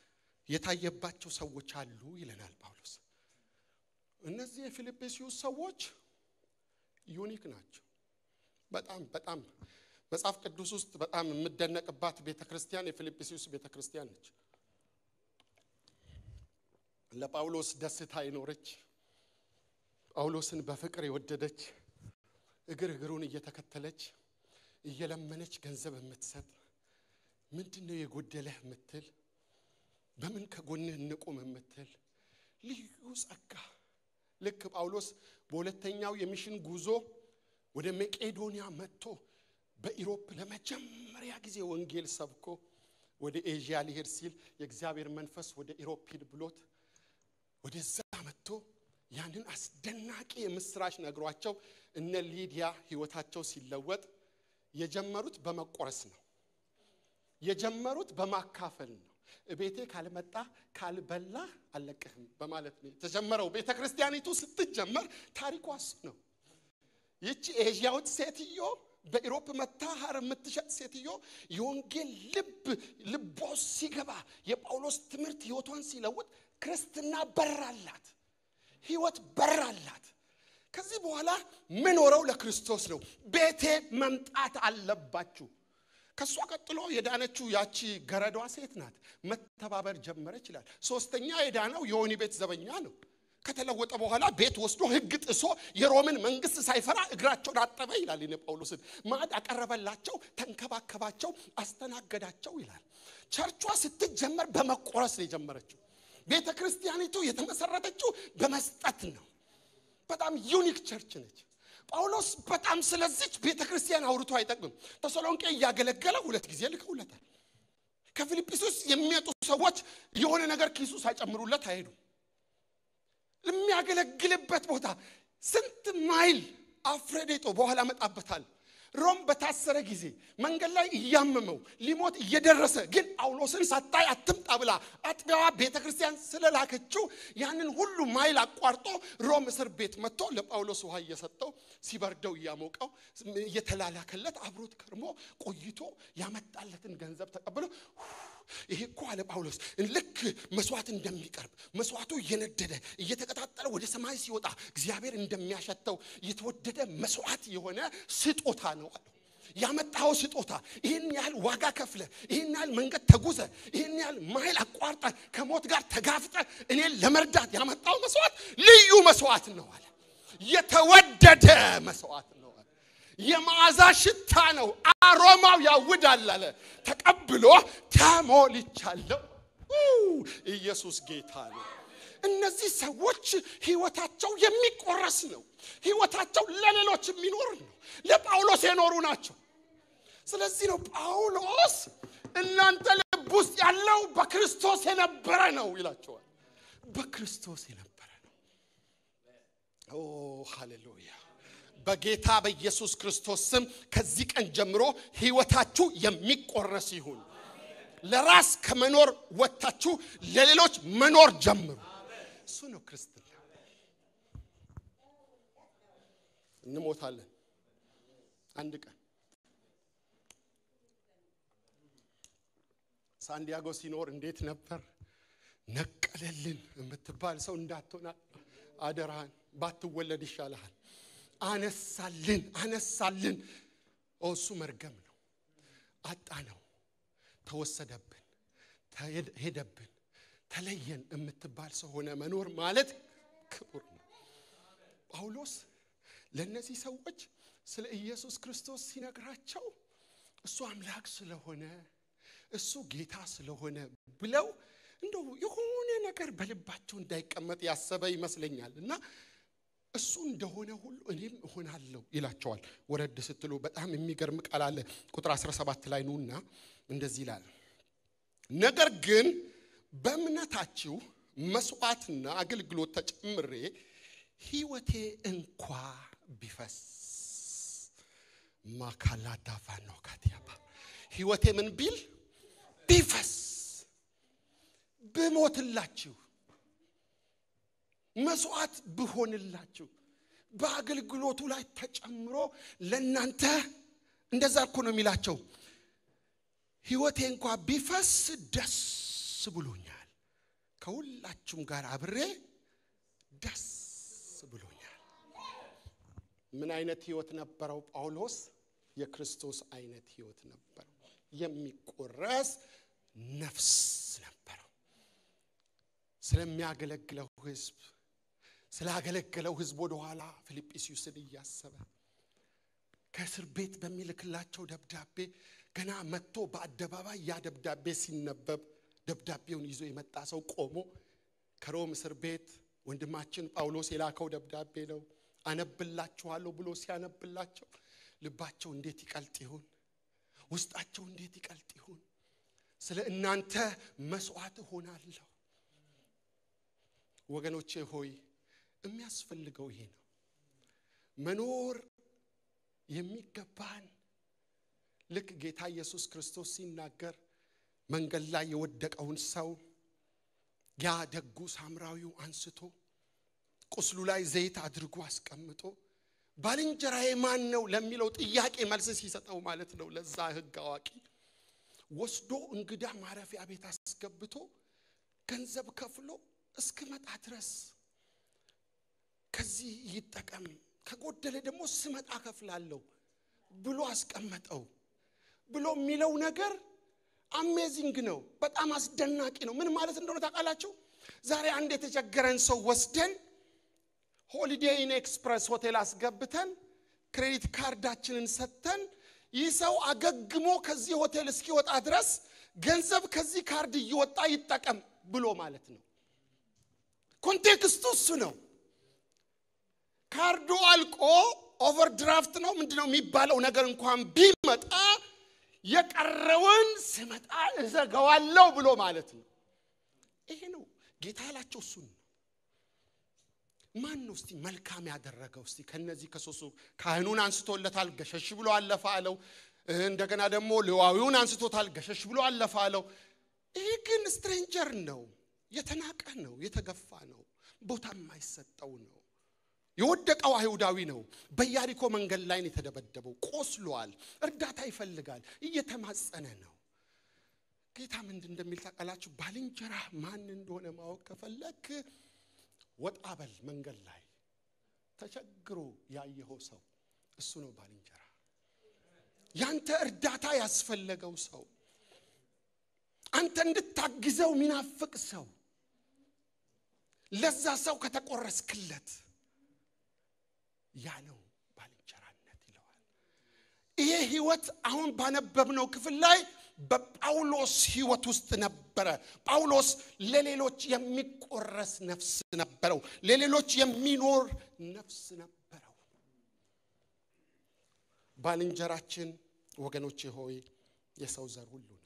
የታየባቸው ሰዎች አሉ ይለናል ጳውሎስ። እነዚህ የፊልጵስዩስ ሰዎች ዩኒክ ናቸው። በጣም በጣም መጽሐፍ ቅዱስ ውስጥ በጣም የምደነቅባት ቤተ ክርስቲያን የፊልጵስዩስ ቤተ ክርስቲያን ነች። ለጳውሎስ ደስታ የኖረች ጳውሎስን በፍቅር የወደደች እግር እግሩን እየተከተለች እየለመነች ገንዘብ የምትሰጥ ምንድን ነው የጎደለህ የምትል በምን ከጎንህ እንቁም የምትል ልዩ ጸጋ ልክ ጳውሎስ በሁለተኛው የሚሽን ጉዞ ወደ መቄዶንያ መጥቶ በኢሮፕ ለመጀመሪያ ጊዜ ወንጌል ሰብኮ ወደ ኤዥያ ሊሄድ ሲል የእግዚአብሔር መንፈስ ወደ ኢሮፕ ሂድ ብሎት ወደዛ መጥቶ ያንን አስደናቂ የምስራች ነግሯቸው እነ ሊዲያ ህይወታቸው ሲለወጥ የጀመሩት በመቆረስ ነው። የጀመሩት በማካፈል ነው። ቤቴ ካልመጣ ካልበላ አልለቅህም በማለት ነው የተጀመረው። ቤተ ክርስቲያኒቱ ስትጀመር ታሪኳ እሱ ነው። ይቺ ኤዥያዊት ሴትዮ በኢሮፕ መታ ሀር የምትሸጥ ሴትዮ የወንጌል ልብ ልቦ ሲገባ የጳውሎስ ትምህርት ህይወቷን ሲለውጥ ክርስትና በራላት፣ ህይወት በራላት። ከዚህ በኋላ ምኖረው ለክርስቶስ ነው። ቤቴ መምጣት አለባችሁ። ከእሷ ቀጥሎ የዳነችው ያቺ ገረዷ ሴት ናት። መተባበር ጀመረች ይላል። ሶስተኛ የዳነው የወህኒ ቤት ዘበኛ ነው። ከተለወጠ በኋላ ቤት ወስዶ ህግ ጥሶ የሮምን መንግስት ሳይፈራ እግራቸውን አጠበ ይላል። እነ ጳውሎስን ማዕድ አቀረበላቸው፣ ተንከባከባቸው፣ አስተናገዳቸው ይላል። ቸርቿ ስትጀመር በመቆረስ ነው የጀመረችው። ቤተ ክርስቲያኒቱ የተመሰረተችው በመስጠት ነው። በጣም ዩኒክ ቸርች ነች። ጳውሎስ በጣም ስለዚች ቤተ ክርስቲያን አውርቶ አይጠቅምም። ተሰሎንቄ እያገለገለ ሁለት ጊዜ ልከውለታል። ከፊልጵስዩስ የሚመጡ ሰዎች የሆነ ነገር ኪሱ ሳይጨምሩለት አይሄዱም። የሚያገለግልበት ቦታ ስንት ማይል አፍሬዴጦ በኋላ መጣበታል። ሮም በታሰረ ጊዜ መንገድ ላይ እያመመው ሊሞት እየደረሰ ግን ጳውሎስን ሳታይ አትምጣ ብላ አጥቢያዋ ቤተ ክርስቲያን ስለላከችው ያንን ሁሉ ማይል አቋርጦ ሮም እስር ቤት መጥቶ ለጳውሎስ ውሃ እየሰጠው ሲበርደው እያሞቀው እየተላላከለት አብሮት ከርሞ ቆይቶ ያመጣለትን ገንዘብ ተቀብሎ ይሄ እኮ አለ ጳውሎስ ልክ መስዋዕት እንደሚቀርብ መስዋዕቱ እየነደደ እየተቀጣጠለ ወደ ሰማይ ሲወጣ እግዚአብሔር እንደሚያሸተው የተወደደ መስዋዕት የሆነ ስጦታ ነው አለው። ያመጣኸው ስጦታ ይህን ያህል ዋጋ ከፍለ ይህን ያህል መንገድ ተጉዘ ይህን ያህል ማይል አቋርጠ ከሞት ጋር ተጋፍጠ እኔን ለመርዳት ያመጣው መስዋዕት ልዩ መስዋዕት ነው አለ። የተወደደ መስዋዕት ነው አለ። የመዓዛ ሽታ ነው፣ አሮማው ያውዳል አለ። ተቀብሎ ተሞልቻለሁ። ኢየሱስ ጌታ ነው። እነዚህ ሰዎች ህይወታቸው የሚቆረስ ነው። ህይወታቸው ለሌሎች የሚኖር ነው። ለጳውሎስ የኖሩ ናቸው። ስለዚህ ነው ጳውሎስ እናንተ ልብ ውስጥ ያለው በክርስቶስ የነበረ ነው ይላቸዋል። በክርስቶስ የነበረ ነው። ኦ ሃሌሉያ! በጌታ በኢየሱስ ክርስቶስ ስም ከዚህ ቀን ጀምሮ ህይወታችሁ የሚቆረስ ይሁን። ለራስ ከመኖር ወጥታችሁ ለሌሎች መኖር ጀምሩ። እሱ ነው ክርስትና። እንሞታለን አንድ ቀን። ሳንዲያጎ ሲኖር እንዴት ነበር? ነቀለልን የምትባል ሰው እንዳትሆን አደራህን፣ ባትወለድ ይሻልሃል። አነሳልን አነሳልን። እሱ መርገም ነው። አጣ ነው፣ ተወሰደብን፣ ሄደብን፣ ተለየን የምትባል ሰው ሆነ መኖር ማለት ክቡር ነው። ጳውሎስ ለእነዚህ ሰዎች ስለ ኢየሱስ ክርስቶስ ሲነግራቸው እሱ አምላክ ስለሆነ እሱ ጌታ ስለሆነ ብለው እንደው የሆነ ነገር በልባቸው እንዳይቀመጥ ያሰበ ይመስለኛል እና እሱ እንደሆነ ሁሉ እኔም እሆናለሁ ይላቸዋል። ወረድ ስትሉ በጣም የሚገርም ቃል አለ። ቁጥር 17 ላይ ኑና እንደዚህ ይላል፣ ነገር ግን በእምነታችሁ መስዋዕትና አገልግሎት ተጨምሬ ሕይወቴ እንኳ ቢፈስ ማካላዳፋ ነው ካቲያባ ሕይወቴ ምን ቢል ቢፈስ ብሞትላችሁ መስዋዕት ብሆንላችሁ በአገልግሎቱ ላይ ተጨምሮ ለእናንተ እንደዛ እኮ ነው የሚላቸው። ሕይወቴ እንኳ ቢፈስ ደስ ብሎኛል፣ ከሁላችሁም ጋር አብሬ ደስ ብሎኛል። ምን አይነት ሕይወት ነበረው ጳውሎስ? የክርስቶስ አይነት ሕይወት ነበረው። የሚቆረስ ነፍስ ነበረው። ስለሚያገለግለው ሕዝብ ስላገለገለው ሕዝብ ወደኋላ ፊልጵስዩስን እያሰበ ከእስር ቤት በሚልክላቸው ደብዳቤ ገና መጥቶ በአደባባይ ያ ደብዳቤ ሲነበብ ደብዳቤውን ይዞ የመጣ ሰው ቆሞ ከሮም እስር ቤት ወንድማችን ጳውሎስ የላከው ደብዳቤ ነው አነብላችኋለሁ ብሎ ሲያነብላቸው ልባቸው እንዴት ይቀልጥ ይሁን ውስጣቸው እንዴት ይቀልጥ ይሁን ስለ እናንተ መስዋዕት እሆናለሁ ወገኖቼ ሆይ የሚያስፈልገው ይሄ ነው መኖር የሚገባን ልክ ጌታ ኢየሱስ ክርስቶስ ሲናገር መንገድ ላይ የወደቀውን ሰው ያ ደጉ ሳምራዊው አንስቶ ቁስሉ ላይ ዘይት አድርጎ አስቀምጦ ባልንጀራዬ ማን ነው ለሚለው ጥያቄ መልስ ሲሰጠው ማለት ነው ለዛ ህግ አዋቂ ወስዶ እንግዳ ማረፊያ ቤት አስገብቶ ገንዘብ ከፍሎ እስክመጣ ድረስ ከዚህ ይጠቀም ከጎደለ ደግሞ ስመጣ ከፍላለሁ ብሎ አስቀመጠው ብሎ የሚለው ነገር አሜዚንግ ነው በጣም አስደናቂ ነው ምን ማለት እንደሆነ ታውቃላችሁ ዛሬ አንድ የተቸገረን ሰው ወስደን ሆሊዴይ ኢን ኤክስፕረስ ሆቴል አስገብተን ክሬዲት ካርዳችንን ሰጥተን ይህ ሰው አገግሞ ከዚህ ሆቴል እስኪወጣ ድረስ ገንዘብ ከዚህ ካርድ እየወጣ ይጠቀም ብሎ ማለት ነው ኮንቴክስቱ እሱ ነው ካርዱ አልቆ ኦቨርድራፍት ነው ምንድነው የሚባለው ነገር እንኳን ቢመጣ የቀረውን ስመጣ እዘገዋለሁ ብሎ ማለት ነው ይሄ ነው ጌታ ያላቸው እሱን ነው ማን ነው እስቲ መልካም ያደረገው እስቲ ከነዚህ ከሶስቱ ካህኑን አንስቶለታል ገሸሽ ብሎ አለፈ አለው እንደገና ደግሞ ሌዋዊውን አንስቶታል ገሸሽ ብሎ አለፈ አለው ይህ ግን ስትሬንጀር ነው የተናቀ ነው የተገፋ ነው ቦታ የማይሰጠው ነው የወደቀው አይሁዳዊ ነው በያሪኮ መንገድ ላይ ነው የተደበደበው ቆስሏል እርዳታ ይፈልጋል እየተማጸነ ነው ጌታ ምንድን እንደሚል ታውቃላችሁ ባልንጀራ ማን እንደሆነ ማወቅ ከፈለክ ወጣ በል መንገድ ላይ ተቸግሮ ያየኸው ሰው እሱ ነው ባልንጀራ ያንተ እርዳታ ያስፈለገው ሰው አንተ እንድታግዘው ሚናፍቅ ሰው ለዛ ሰው ከተቆረስክለት ያ ነው ባልንጀራነት ይለዋል ይሄ ህይወት አሁን ባነበብነው ክፍል ላይ በጳውሎስ ህይወት ውስጥ ነበረ ጳውሎስ ለሌሎች የሚቆረስ ነፍስ ነበረው ለሌሎች የሚኖር ነፍስ ነበረው ባልንጀራችን ወገኖቼ ሆይ የሰው ዘር ሁሉ ነው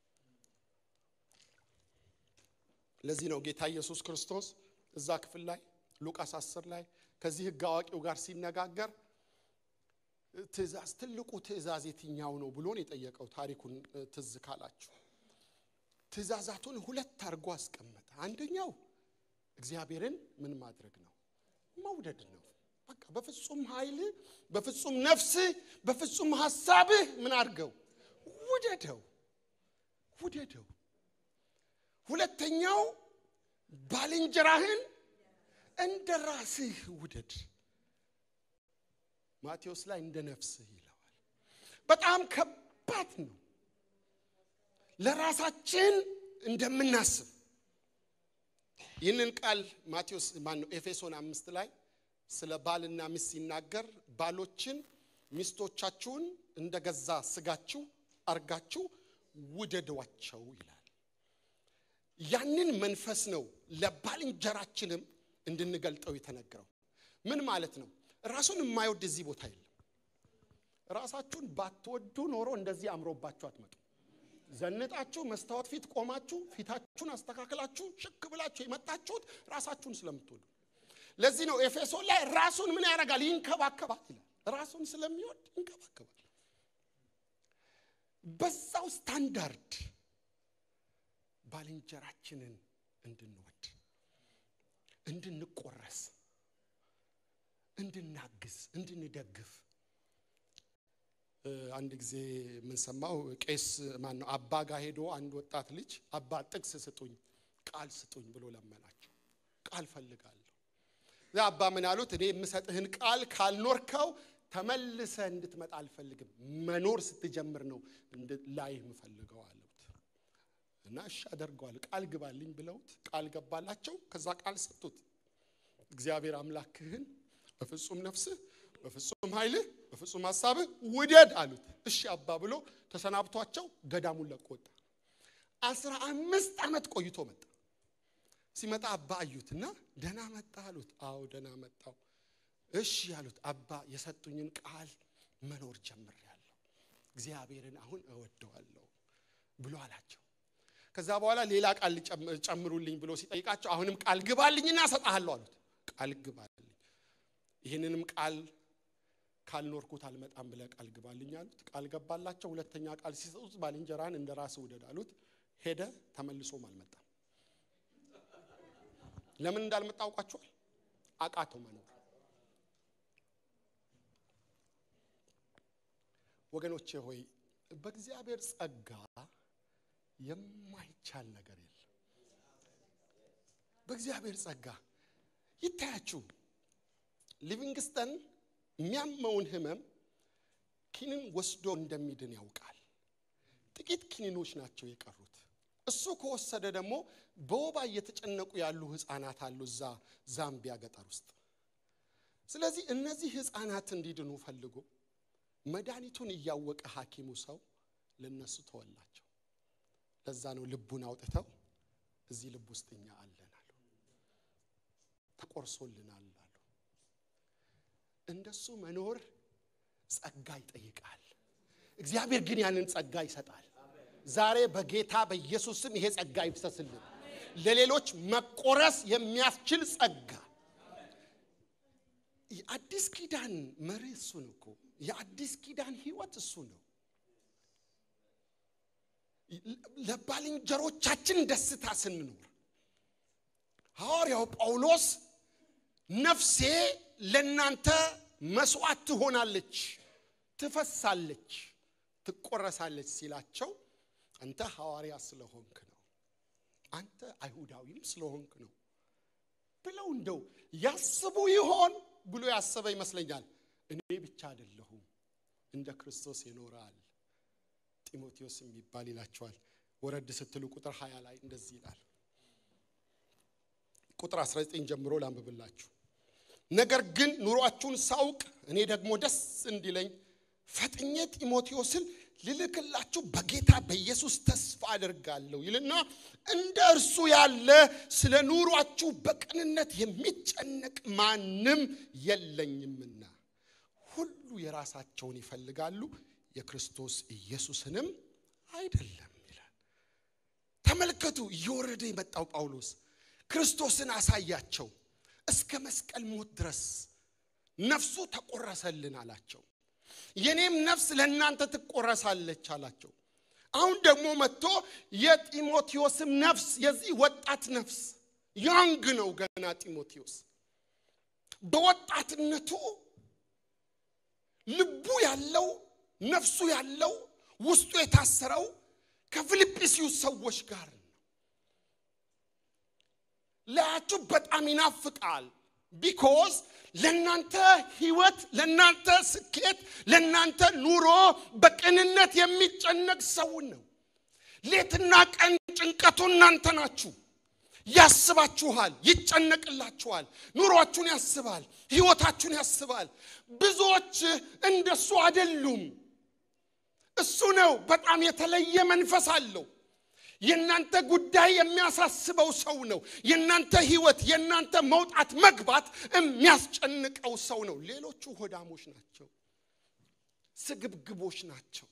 ለዚህ ነው ጌታ ኢየሱስ ክርስቶስ እዛ ክፍል ላይ ሉቃስ 10 ላይ ከዚህ ህግ አዋቂው ጋር ሲነጋገር ትእዛዝ ትልቁ ትእዛዝ የትኛው ነው ብሎን የጠየቀው ታሪኩን ትዝ ካላችሁ ትእዛዛቱን ሁለት አድርጎ አስቀመጠ አንደኛው እግዚአብሔርን ምን ማድረግ ነው መውደድ ነው በቃ በፍጹም ኃይል በፍጹም ነፍስ በፍጹም ሀሳብህ ምን አድርገው ውደደው ውደደው ሁለተኛው ባልንጀራህን እንደ ራስህ ውደድ ማቴዎስ ላይ እንደ ነፍስህ ይለዋል በጣም ከባድ ነው ለራሳችን እንደምናስብ ይህንን ቃል ማቴዎስ ማነው ኤፌሶን አምስት ላይ ስለ ባልና ሚስት ሲናገር ባሎችን ሚስቶቻችሁን እንደ ገዛ ስጋችሁ አርጋችሁ ውደዷቸው ይላል ያንን መንፈስ ነው ለባልንጀራችንም እንድንገልጠው የተነገረው ምን ማለት ነው ራሱን የማይወድ እዚህ ቦታ የለም ራሳችሁን ባትወዱ ኖሮ እንደዚህ አምሮባችሁ አትመጡ ዘንጣችሁ መስታወት ፊት ቆማችሁ ፊታችሁን አስተካክላችሁ ሽክ ብላችሁ የመጣችሁት ራሳችሁን ስለምትወዱ ለዚህ ነው ኤፌሶን ላይ ራሱን ምን ያደርጋል ይንከባከባል ይላል ራሱን ስለሚወድ ይንከባከባል በዛው ስታንዳርድ ባልንጀራችንን እንድንወድ እንድንቆረስ እንድናግዝ እንድንደግፍ አንድ ጊዜ የምንሰማው ቄስ ማን ነው አባ ጋር ሄዶ አንድ ወጣት ልጅ አባ ጥቅስ ስጡኝ ቃል ስጡኝ ብሎ ለመናቸው ቃል ፈልጋለሁ እዛ አባ ምን አሉት እኔ የምሰጥህን ቃል ካልኖርከው ተመልሰ እንድትመጣ አልፈልግም መኖር ስትጀምር ነው ላይህ የምፈልገው አሉት እና እሺ አደርገዋል ቃል ግባልኝ ብለውት ቃል ገባላቸው ከዛ ቃል ሰጡት እግዚአብሔር አምላክህን በፍጹም ነፍስህ በፍጹም ኃይልህ በፍጹም ሀሳብህ ውደድ አሉት እሺ አባ ብሎ ተሰናብቷቸው ገዳሙን ለቆ ወጣ አስራ አምስት ዓመት ቆይቶ መጣ። ሲመጣ አባ አዩትና ደህና መጣ አሉት። አዎ ደህና መጣው። እሺ ያሉት አባ የሰጡኝን ቃል መኖር ጀምሬያለሁ፣ እግዚአብሔርን አሁን እወደዋለሁ ብሎ አላቸው። ከዛ በኋላ ሌላ ቃል ጨምሩልኝ ብሎ ሲጠይቃቸው አሁንም ቃል ግባልኝና እሰጥሃለሁ አሉት። ቃል ግባልኝ፣ ይህንንም ቃል ካልኖርኩት አልመጣም ብለህ ቃል ግባልኝ አሉት። ቃል ገባላቸው። ሁለተኛ ቃል ሲሰጡት ባልንጀራህን እንደ ራስህ ውደድ አሉት። ሄደ፣ ተመልሶም አልመጣም። ለምን እንዳልመጣ አውቃችኋል? አቃተው መኖር። ወገኖቼ ሆይ በእግዚአብሔር ጸጋ የማይቻል ነገር የለም። በእግዚአብሔር ጸጋ ይታያችሁ። ሊቪንግስተን የሚያመውን ህመም ኪኒን ወስዶ እንደሚድን ያውቃል። ጥቂት ኪኒኖች ናቸው የቀሩት። እሱ ከወሰደ ደግሞ በወባ እየተጨነቁ ያሉ ህፃናት አሉ እዛ ዛምቢያ ገጠር ውስጥ። ስለዚህ እነዚህ ህፃናት እንዲድኑ ፈልጎ መድኃኒቱን እያወቀ ሐኪሙ ሰው ለነሱ ተወላቸው። ለዛ ነው ልቡን አውጥተው እዚህ ልብ ውስጥ እኛ አለን አሉ፣ ተቆርሶልናል አሉ። እንደሱ መኖር ጸጋ ይጠይቃል። እግዚአብሔር ግን ያንን ጸጋ ይሰጣል። ዛሬ በጌታ በኢየሱስ ስም ይሄ ጸጋ ይፍሰስልን። ለሌሎች መቆረስ የሚያስችል ጸጋ። የአዲስ ኪዳን መሪ እሱ ነው እኮ የአዲስ ኪዳን ህይወት እሱ ነው። ለባልንጀሮቻችን ደስታ ስንኖር ሐዋርያው ጳውሎስ ነፍሴ ለእናንተ መስዋዕት ትሆናለች፣ ትፈሳለች፣ ትቆረሳለች ሲላቸው አንተ ሐዋርያ ስለሆንክ ነው፣ አንተ አይሁዳዊም ስለሆንክ ነው ብለው እንደው ያስቡ ይሆን ብሎ ያሰበ ይመስለኛል። እኔ ብቻ አይደለሁም እንደ ክርስቶስ ይኖራል ጢሞቴዎስ የሚባል ይላቸዋል። ወረድ ስትሉ ቁጥር 20 ላይ እንደዚህ ይላል። ቁጥር 19 ጀምሮ ላንብብላችሁ። ነገር ግን ኑሯችሁን ሳውቅ እኔ ደግሞ ደስ እንዲለኝ ፈጥኜ ጢሞቴዎስን ልልክላችሁ በጌታ በኢየሱስ ተስፋ አደርጋለሁ ይልና እንደ እርሱ ያለ ስለ ኑሯችሁ በቅንነት የሚጨነቅ ማንም የለኝምና ሁሉ የራሳቸውን ይፈልጋሉ የክርስቶስ ኢየሱስንም አይደለም ይላል። ተመልከቱ፣ እየወረደ የመጣው ጳውሎስ ክርስቶስን አሳያቸው። እስከ መስቀል ሞት ድረስ ነፍሱ ተቆረሰልን አላቸው። የኔም ነፍስ ለእናንተ ትቆረሳለች አላቸው። አሁን ደግሞ መጥቶ የጢሞቴዎስም ነፍስ የዚህ ወጣት ነፍስ ያንግ ነው ገና ጢሞቴዎስ በወጣትነቱ ልቡ ያለው ነፍሱ ያለው ውስጡ የታሰረው ከፊልጵስዩስ ሰዎች ጋር ነው። ላያችሁ በጣም ይናፍቃል። ቢኮዝ ለእናንተ ህይወት፣ ለእናንተ ስኬት፣ ለእናንተ ኑሮ በቅንነት የሚጨነቅ ሰውን ነው። ሌትና ቀን ጭንቀቱ እናንተ ናችሁ። ያስባችኋል፣ ይጨነቅላችኋል፣ ኑሯችሁን ያስባል፣ ህይወታችሁን ያስባል። ብዙዎች እንደሱ አይደሉም። እሱ ነው በጣም የተለየ መንፈስ አለው። የእናንተ ጉዳይ የሚያሳስበው ሰው ነው። የእናንተ ህይወት፣ የእናንተ መውጣት መግባት የሚያስጨንቀው ሰው ነው። ሌሎቹ ሆዳሞች ናቸው፣ ስግብግቦች ናቸው፣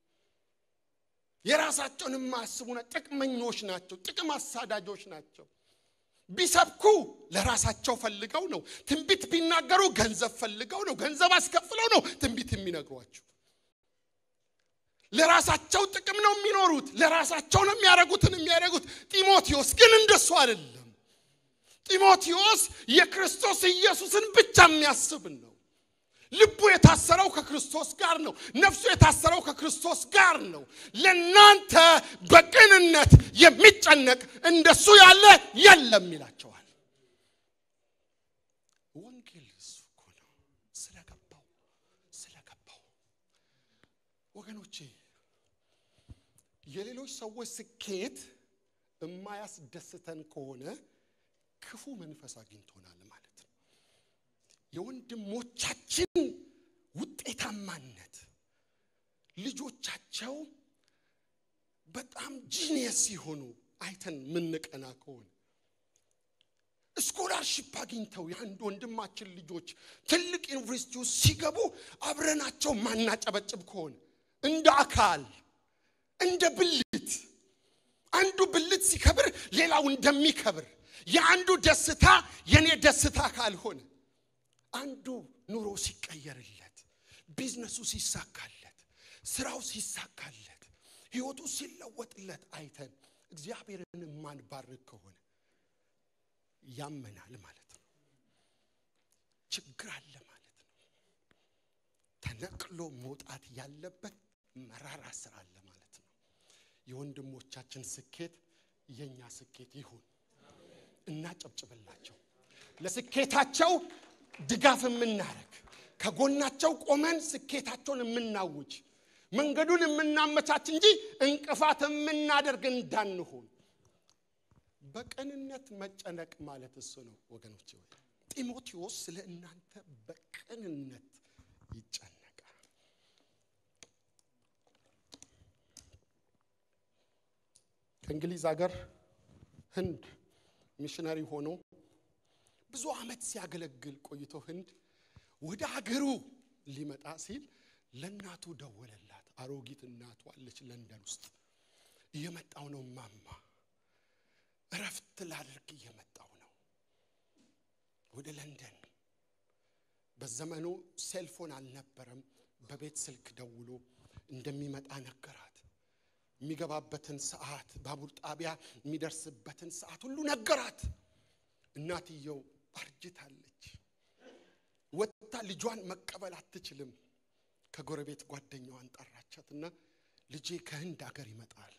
የራሳቸውን የማያስቡ ጥቅመኞች ናቸው፣ ጥቅም አሳዳጆች ናቸው። ቢሰብኩ ለራሳቸው ፈልገው ነው። ትንቢት ቢናገሩ ገንዘብ ፈልገው ነው። ገንዘብ አስከፍለው ነው ትንቢት የሚነግሯቸው። ለራሳቸው ጥቅም ነው የሚኖሩት። ለራሳቸው ነው የሚያደርጉትን የሚያደርጉት። ጢሞቴዎስ ግን እንደሱ አይደለም። ጢሞቴዎስ የክርስቶስ ኢየሱስን ብቻ የሚያስብ ነው። ልቡ የታሰረው ከክርስቶስ ጋር ነው። ነፍሱ የታሰረው ከክርስቶስ ጋር ነው። ለናንተ በቅንነት የሚጨነቅ እንደሱ ያለ የለም ይላቸዋል። ወንጌል እሱ እኮ ነው። ስለገባው ስለገባው ወገኖቼ የሌሎች ሰዎች ስኬት የማያስደስተን ከሆነ ክፉ መንፈስ አግኝቶናል ማለት ነው። የወንድሞቻችን ውጤታማነት ልጆቻቸው በጣም ጂኒየስ ሲሆኑ አይተን ምንቀና ከሆነ ስኮላርሽፕ አግኝተው የአንድ ወንድማችን ልጆች ትልቅ ዩኒቨርሲቲ ውስጥ ሲገቡ አብረናቸው ማናጨበጭብ ከሆነ እንደ አካል እንደ ብልት አንዱ ብልት ሲከብር ሌላው እንደሚከብር የአንዱ ደስታ የኔ ደስታ ካልሆነ አንዱ ኑሮ ሲቀየርለት ቢዝነሱ ሲሳካለት ስራው ሲሳካለት ህይወቱ ሲለወጥለት አይተን እግዚአብሔርን የማንባርክ ከሆነ ያመናል ማለት ነው ችግር አለ ማለት ነው ተነቅሎ መውጣት ያለበት መራራ ስራ አለ ማለት ነው የወንድሞቻችን ስኬት የኛ ስኬት ይሁን እናጨብጭብላቸው ለስኬታቸው ድጋፍ የምናደርግ ከጎናቸው ቆመን ስኬታቸውን የምናውጅ መንገዱን የምናመቻች እንጂ እንቅፋት የምናደርግ እንዳንሆን በቅንነት መጨነቅ ማለት እሱ ነው ወገኖች ጢሞቴዎስ ስለ እናንተ በቅንነት ይጨነቃል ከእንግሊዝ ሀገር ህንድ ሚሽነሪ ሆኖ ብዙ አመት ሲያገለግል ቆይቶ ህንድ ወደ ሀገሩ ሊመጣ ሲል ለእናቱ ደወለላት አሮጊት እናቱ አለች ለንደን ውስጥ እየመጣው ነው ማማ እረፍት ላድርግ እየመጣው ነው ወደ ለንደን በዘመኑ ሴልፎን አልነበረም በቤት ስልክ ደውሎ እንደሚመጣ ነገራት የሚገባበትን ሰዓት ባቡር ጣቢያ የሚደርስበትን ሰዓት ሁሉ ነገራት እናትየው አርጅታለች ወጥታ ልጇን መቀበል አትችልም ከጎረቤት ጓደኛዋን ጠራቻትና ልጄ ከህንድ ሀገር ይመጣል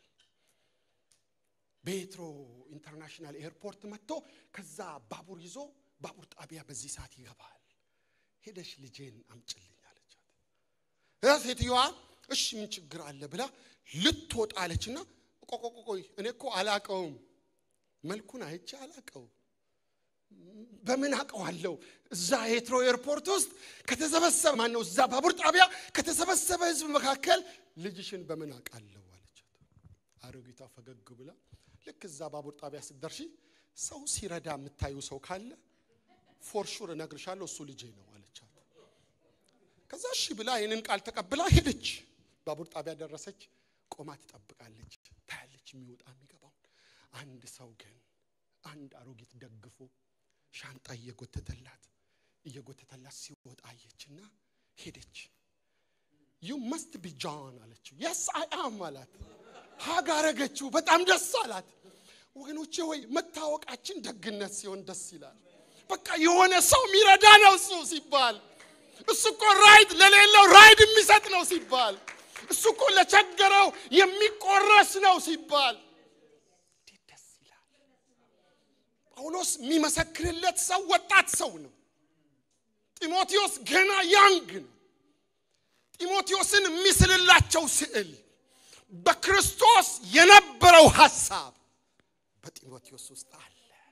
በኤትሮ ኢንተርናሽናል ኤርፖርት መጥቶ ከዛ ባቡር ይዞ ባቡር ጣቢያ በዚህ ሰዓት ይገባል ሄደሽ ልጄን አምጭልኝ አለቻት ሴትዮዋ እሺ ምን ችግር አለ ብላ ልትወጣ አለችና ቆቆቆቆይ እኔ እኮ አላቀውም መልኩን አይቼ አላቀው በምን አውቀዋለሁ እዛ ሄትሮ ኤርፖርት ውስጥ ከተሰበሰበ ማነው እዛ ባቡር ጣቢያ ከተሰበሰበ ህዝብ መካከል ልጅሽን በምን አውቃለሁ አለቻት አሮጊቷ ፈገግ ብላ ልክ እዛ ባቡር ጣቢያ ስትደርሺ ሰው ሲረዳ የምታዩ ሰው ካለ ፎርሹር እነግርሻለሁ እሱ ልጄ ነው አለቻት ከዛ እሺ ብላ ይህንን ቃል ተቀብላ ሄደች ባቡር ጣቢያ ደረሰች ቆማ ትጠብቃለች ታያለች የሚወጣ የሚገባውን አንድ ሰው ግን አንድ አሮጊት ደግፎ ሻንጣ እየጎተተላት እየጎተተላት ሲወጣ አየችና ሄደች ዩ መስት ቢ ጃን አለችው የስ አይ አም አላት ሀግ አረገችው በጣም ደስ አላት ወገኖቼ ወይ መታወቃችን ደግነት ሲሆን ደስ ይላል በቃ የሆነ ሰው የሚረዳ ነው እሱ ሲባል እሱ እኮ ራይድ ለሌለው ራይድ የሚሰጥ ነው ሲባል እሱ እኮ ለቸገረው የሚቆረስ ነው ሲባል እንዴት ደስ ይላል ጳውሎስ የሚመሰክርለት ሰው ወጣት ሰው ነው ጢሞቴዎስ ገና ያንግ ነው ጢሞቴዎስን የሚስልላቸው ስዕል በክርስቶስ የነበረው ሐሳብ በጢሞቴዎስ ውስጥ አለ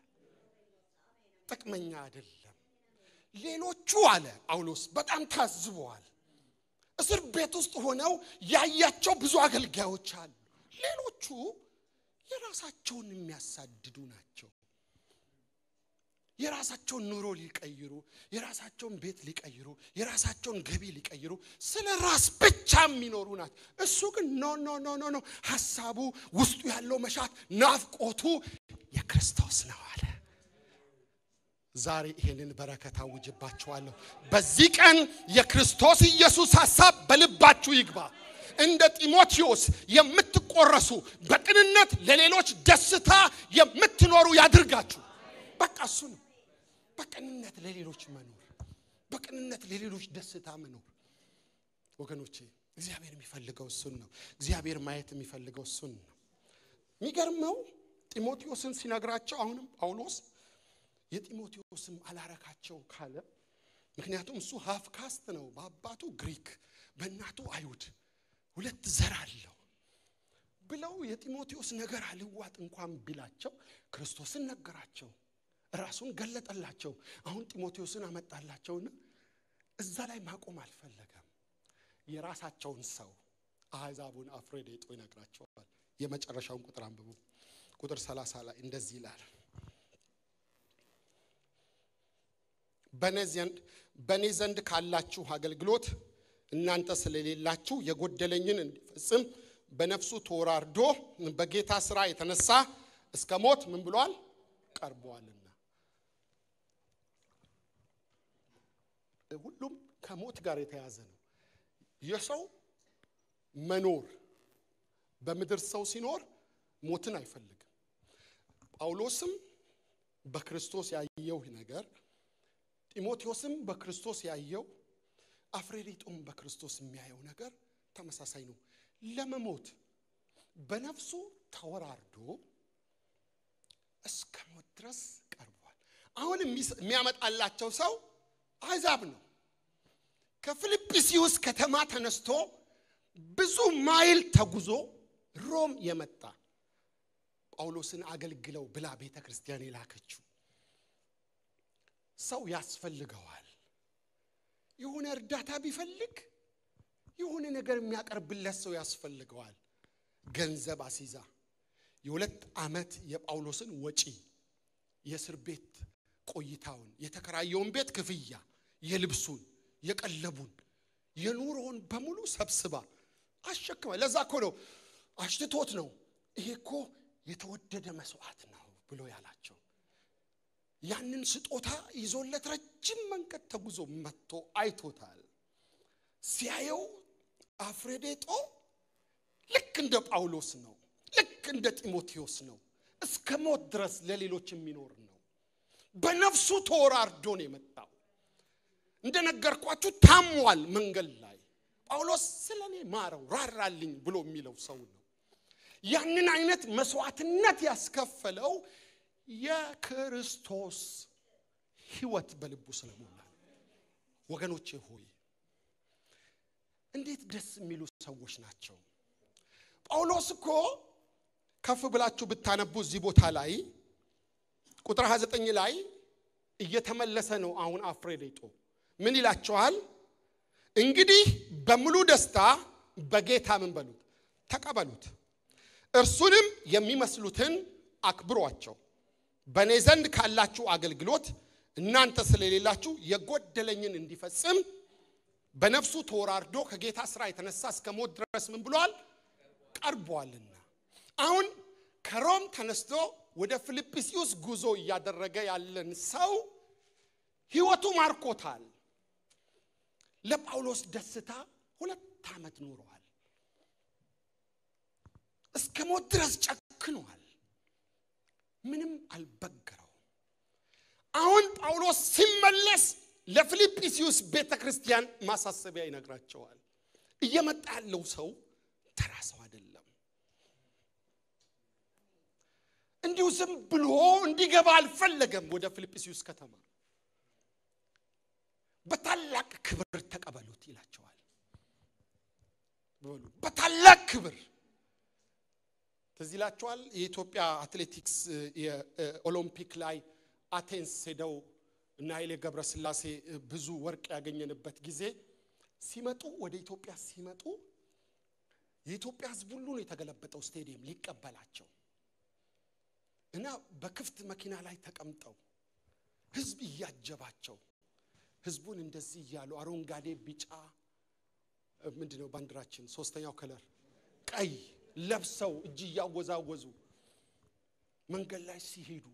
ጥቅመኛ አይደለም ሌሎቹ አለ ጳውሎስ በጣም ታዝበዋል እስር ቤት ውስጥ ሆነው ያያቸው ብዙ አገልጋዮች አሉ ሌሎቹ የራሳቸውን የሚያሳድዱ ናቸው የራሳቸውን ኑሮ ሊቀይሩ የራሳቸውን ቤት ሊቀይሩ የራሳቸውን ገቢ ሊቀይሩ ስለ ራስ ብቻ የሚኖሩ ናቸው እሱ ግን ኖ ኖ ኖ ኖ ኖ ሀሳቡ ውስጡ ያለው መሻት ናፍቆቱ የክርስቶስ ነው አለ ዛሬ ይሄንን በረከት አውጅባችኋለሁ በዚህ ቀን የክርስቶስ ኢየሱስ ሀሳብ በልባችሁ ይግባ እንደ ጢሞቴዎስ የምትቆረሱ በቅንነት ለሌሎች ደስታ የምትኖሩ ያድርጋችሁ በቃ እሱ ነው በቅንነት ለሌሎች መኖር በቅንነት ለሌሎች ደስታ መኖር ወገኖቼ እግዚአብሔር የሚፈልገው እሱን ነው እግዚአብሔር ማየት የሚፈልገው እሱን ነው የሚገርመው ጢሞቴዎስን ሲነግራቸው አሁንም ጳውሎስ የጢሞቴዎስም አላረካቸው ካለ ምክንያቱም እሱ ሀፍ ካስት ነው በአባቱ ግሪክ በእናቱ አይሁድ ሁለት ዘር አለው ብለው የጢሞቴዎስ ነገር አልዋጥ እንኳን ቢላቸው ክርስቶስን ነገራቸው ራሱን ገለጠላቸው አሁን ጢሞቴዎስን አመጣላቸውና እዛ ላይ ማቆም አልፈለገም የራሳቸውን ሰው አሕዛቡን አፍሬዴጦ ይነግራቸዋል የመጨረሻውን ቁጥር አንብቡ። ቁጥር 30 ላይ እንደዚህ ይላል በእኔ ዘንድ ካላችሁ አገልግሎት እናንተ ስለሌላችሁ የጎደለኝን እንዲፈጽም በነፍሱ ተወራርዶ በጌታ ስራ የተነሳ እስከ ሞት ምን ብሏል ቀርበዋልና። ሁሉም ከሞት ጋር የተያዘ ነው። የሰው መኖር በምድር ሰው ሲኖር ሞትን አይፈልግም። ጳውሎስም በክርስቶስ ያየው ነገር ጢሞቴዎስም በክርስቶስ ያየው አፍሬሪጦም በክርስቶስ የሚያየው ነገር ተመሳሳይ ነው። ለመሞት በነፍሱ ተወራርዶ እስከ ሞት ድረስ ቀርቧል። አሁን የሚያመጣላቸው ሰው አሕዛብ ነው። ከፊልጵስዩስ ከተማ ተነስቶ ብዙ ማይል ተጉዞ ሮም የመጣ ጳውሎስን አገልግለው ብላ ቤተ ክርስቲያን የላከችው ሰው ያስፈልገዋል። የሆነ እርዳታ ቢፈልግ የሆነ ነገር የሚያቀርብለት ሰው ያስፈልገዋል። ገንዘብ አሲዛ የሁለት ዓመት የጳውሎስን ወጪ የእስር ቤት ቆይታውን፣ የተከራየውን ቤት ክፍያ፣ የልብሱን፣ የቀለቡን፣ የኑሮውን በሙሉ ሰብስባ አሸክማ። ለዛ እኮ ነው አሽትቶት ነው ይሄ እኮ የተወደደ መስዋዕት ነው ብሎ ያላቸው። ያንን ስጦታ ይዞለት ረጅም መንገድ ተጉዞ መጥቶ አይቶታል። ሲያየው አፍሬዴጦ ልክ እንደ ጳውሎስ ነው፣ ልክ እንደ ጢሞቴዎስ ነው። እስከ ሞት ድረስ ለሌሎች የሚኖር ነው። በነፍሱ ተወራርዶ ነው የመጣው። እንደነገርኳችሁ ታሟል መንገድ ላይ ጳውሎስ ስለ እኔ ማረው ራራልኝ ብሎ የሚለው ሰው ነው። ያንን አይነት መስዋዕትነት ያስከፈለው የክርስቶስ ሕይወት በልቡ ስለሞላ ወገኖቼ ሆይ እንዴት ደስ የሚሉ ሰዎች ናቸው። ጳውሎስ እኮ ከፍ ብላችሁ ብታነቡ እዚህ ቦታ ላይ ቁጥር 29 ላይ እየተመለሰ ነው። አሁን አፍሬዴጦ ምን ይላቸዋል? እንግዲህ በሙሉ ደስታ በጌታ ምን በሉት ተቀበሉት፣ እርሱንም የሚመስሉትን አክብሯቸው። በእኔ ዘንድ ካላችሁ አገልግሎት እናንተ ስለሌላችሁ የጎደለኝን እንዲፈጽም በነፍሱ ተወራርዶ ከጌታ ስራ የተነሳ እስከ ሞት ድረስ ምን ብሏል ቀርቧልና። አሁን ከሮም ተነስቶ ወደ ፊልጵስዩስ ጉዞ እያደረገ ያለን ሰው ህይወቱ ማርኮታል። ለጳውሎስ ደስታ ሁለት ዓመት ኖረዋል። እስከ ሞት ድረስ ጨክኗል። ምንም አልበገረው። አሁን ጳውሎስ ሲመለስ ለፊልጵስዩስ ቤተ ክርስቲያን ማሳሰቢያ ይነግራቸዋል። እየመጣ ያለው ሰው ተራ ሰው አይደለም። እንዲሁ ዝም ብሎ እንዲገባ አልፈለገም። ወደ ፊልጵስዩስ ከተማ በታላቅ ክብር ተቀበሉት ይላቸዋል። በሉ በታላቅ ክብር ትዝ ይላቸዋል። የኢትዮጵያ አትሌቲክስ የኦሎምፒክ ላይ አቴንስ ሄደው እና ኃይሌ ገብረስላሴ ብዙ ወርቅ ያገኘንበት ጊዜ ሲመጡ ወደ ኢትዮጵያ ሲመጡ የኢትዮጵያ ሕዝብ ሁሉ ነው የተገለበጠው ስቴዲየም ሊቀበላቸው እና በክፍት መኪና ላይ ተቀምጠው ሕዝብ እያጀባቸው ሕዝቡን እንደዚህ እያሉ አረንጓዴ፣ ቢጫ ምንድን ነው ባንዲራችን ሶስተኛው ከለር ቀይ ለብሰው እጅ እያወዛወዙ መንገድ ላይ ሲሄዱ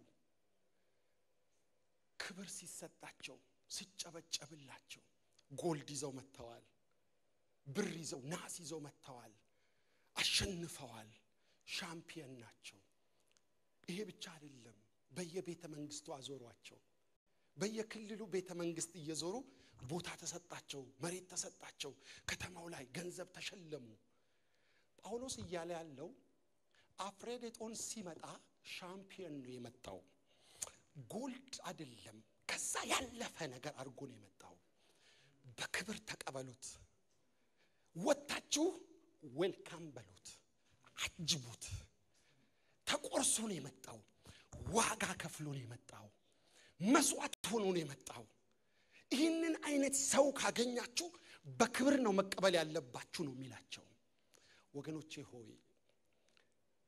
ክብር ሲሰጣቸው ሲጨበጨብላቸው ጎልድ ይዘው መጥተዋል። ብር ይዘው ናስ ይዘው መጥተዋል። አሸንፈዋል። ሻምፒየን ናቸው። ይሄ ብቻ አይደለም። በየቤተ መንግስቱ አዞሯቸው። በየክልሉ ቤተ መንግስት እየዞሩ ቦታ ተሰጣቸው፣ መሬት ተሰጣቸው፣ ከተማው ላይ ገንዘብ ተሸለሙ። ጳውሎስ እያለ ያለው አፍሬዴጦን ሲመጣ ሻምፒየን ነው የመጣው። ጎልድ አይደለም፣ ከዛ ያለፈ ነገር አድርጎ ነው የመጣው። በክብር ተቀበሉት፣ ወጥታችሁ ዌልካም በሉት፣ አጅቡት። ተቆርሶ ነው የመጣው። ዋጋ ከፍሎ ነው የመጣው። መስዋዕት ሆኖ ነው የመጣው። ይህንን አይነት ሰው ካገኛችሁ በክብር ነው መቀበል ያለባችሁ ነው የሚላቸው። ወገኖቼ ሆይ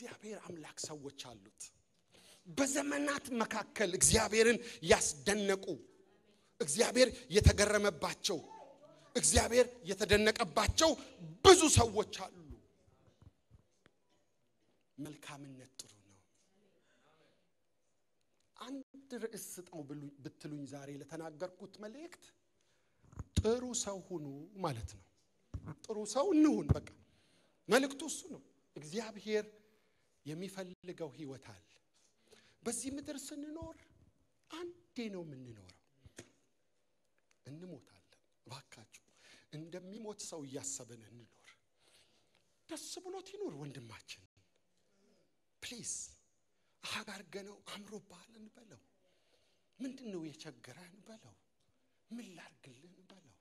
የእግዚአብሔር አምላክ ሰዎች አሉት። በዘመናት መካከል እግዚአብሔርን ያስደነቁ፣ እግዚአብሔር የተገረመባቸው፣ እግዚአብሔር የተደነቀባቸው ብዙ ሰዎች አሉ። መልካምነት ጥሩ ነው። አንድ ርዕስ ስጠው ብሉ- ብትሉኝ ዛሬ ለተናገርኩት መልእክት ጥሩ ሰው ሁኑ ማለት ነው። ጥሩ ሰው እንሁን። በቃ መልእክቱ እሱ ነው። እግዚአብሔር የሚፈልገው ህይወት አለ። በዚህ ምድር ስንኖር አንዴ ነው የምንኖረው፣ እንሞታለን። እባካችሁ እንደሚሞት ሰው እያሰብን እንኖር። ደስ ብሎት ይኑር ወንድማችን። ፕሊዝ አጋርገነው አምሮብሃል እንበለው። ምንድን ነው የቸገረህ እንበለው። ምን ላርግልህ እንበለው።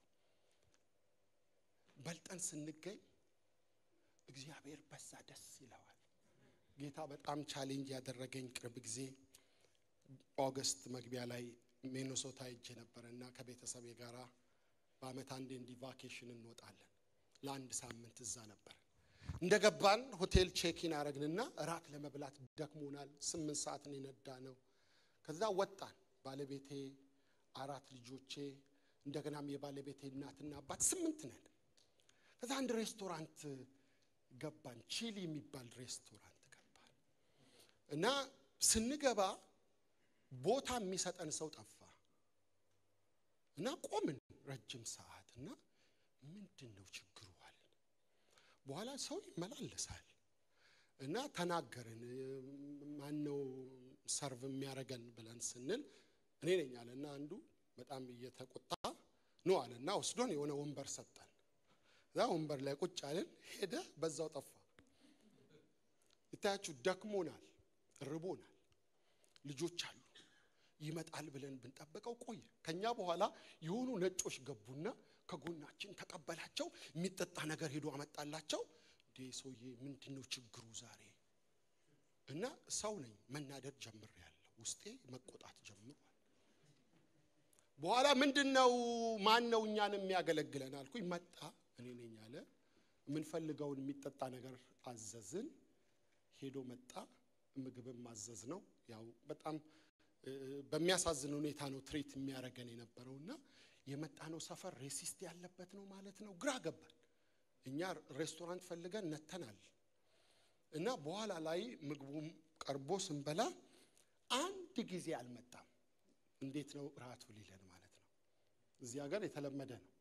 በልጠን ስንገኝ እግዚአብሔር በዛ ደስ ይለዋል። ጌታ በጣም ቻሌንጅ ያደረገኝ ቅርብ ጊዜ ኦገስት መግቢያ ላይ ሚኔሶታ ሄጄ ነበረ እና ከቤተሰቤ ጋር በአመት አንዴ እንዲህ ቫኬሽን እንወጣለን። ለአንድ ሳምንት እዛ ነበር። እንደ ገባን ሆቴል ቼኪን አረግንና እራት ለመብላት ደክሞናል። ስምንት ሰዓት ነው የነዳ ነው። ከዛ ወጣን። ባለቤቴ፣ አራት ልጆቼ፣ እንደገናም የባለቤቴ እናትና አባት ስምንት ነን። ከዛ አንድ ሬስቶራንት ገባን። ቺሊ የሚባል ሬስቶራንት ገባን እና ስንገባ ቦታ የሚሰጠን ሰው ጠፋ እና ቆምን ረጅም ሰዓት እና ምንድን ነው ችግሩ አለን። በኋላ ሰው ይመላለሳል እና ተናገርን። ማን ነው ሰርቭ የሚያደርገን ብለን ስንል እኔ ነኝ አለ እና አንዱ በጣም እየተቆጣ ነው አለ እና ወስዶን የሆነ ወንበር ሰጠን። እዛ ወንበር ላይ ቁጭ አልን። ሄደ፣ በዛው ጠፋ። ይታያችሁ፣ ደክሞናል፣ ርቦናል፣ ልጆች አሉ። ይመጣል ብለን ብንጠብቀው ቆየ። ከኛ በኋላ የሆኑ ነጮች ገቡና ከጎናችን ተቀበላቸው። የሚጠጣ ነገር ሄዶ አመጣላቸው። እንዴ ሰውዬ ምንድን ነው ችግሩ ዛሬ? እና ሰው ነኝ መናደድ ጀምሬያለሁ። ውስጤ መቆጣት ጀምሯል። በኋላ ምንድን ነው ማን ነው እኛን የሚያገለግለን አልኩኝ። መጣ እኔ ነኝ አለ። የምንፈልገውን የሚጠጣ ነገር አዘዝን። ሄዶ መጣ። ምግብም ማዘዝ ነው። ያው በጣም እ፣ በሚያሳዝን ሁኔታ ነው ትሪት የሚያደርገን የነበረው እና የመጣነው ሰፈር ሬሲስት ያለበት ነው ማለት ነው። ግራ ገባን። እኛ ሬስቶራንት ፈልገን ነተናል እና በኋላ ላይ ምግቡም ቀርቦ ስንበላ አንድ ጊዜ አልመጣም። እንዴት ነው እራቱ ሊለን ማለት ነው። እዚህ ሀገር የተለመደ ነው።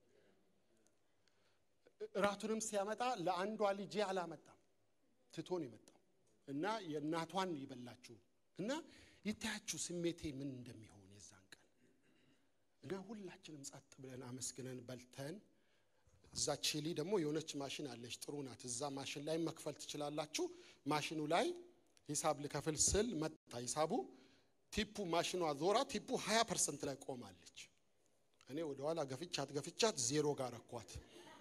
እራቱንም ሲያመጣ ለአንዷ ልጄ አላመጣም፣ ትቶን የመጣው እና የእናቷን ይበላችሁ እና ይታያችሁ ስሜቴ ምን እንደሚሆን የዛን ቀን እና ሁላችንም ጸጥ ብለን አመስግነን በልተን እዛ ቺሊ ደግሞ የሆነች ማሽን አለች፣ ጥሩ ናት። እዛ ማሽን ላይ መክፈል ትችላላችሁ። ማሽኑ ላይ ሂሳብ ልከፍል ስል መጣ ሂሳቡ። ቲፑ ማሽኗ ዞራ ቲፑ 20 ፐርሰንት ላይ ቆማለች። እኔ ወደኋላ ገፍቻት ገፍቻት ዜሮ ጋር ረኳት።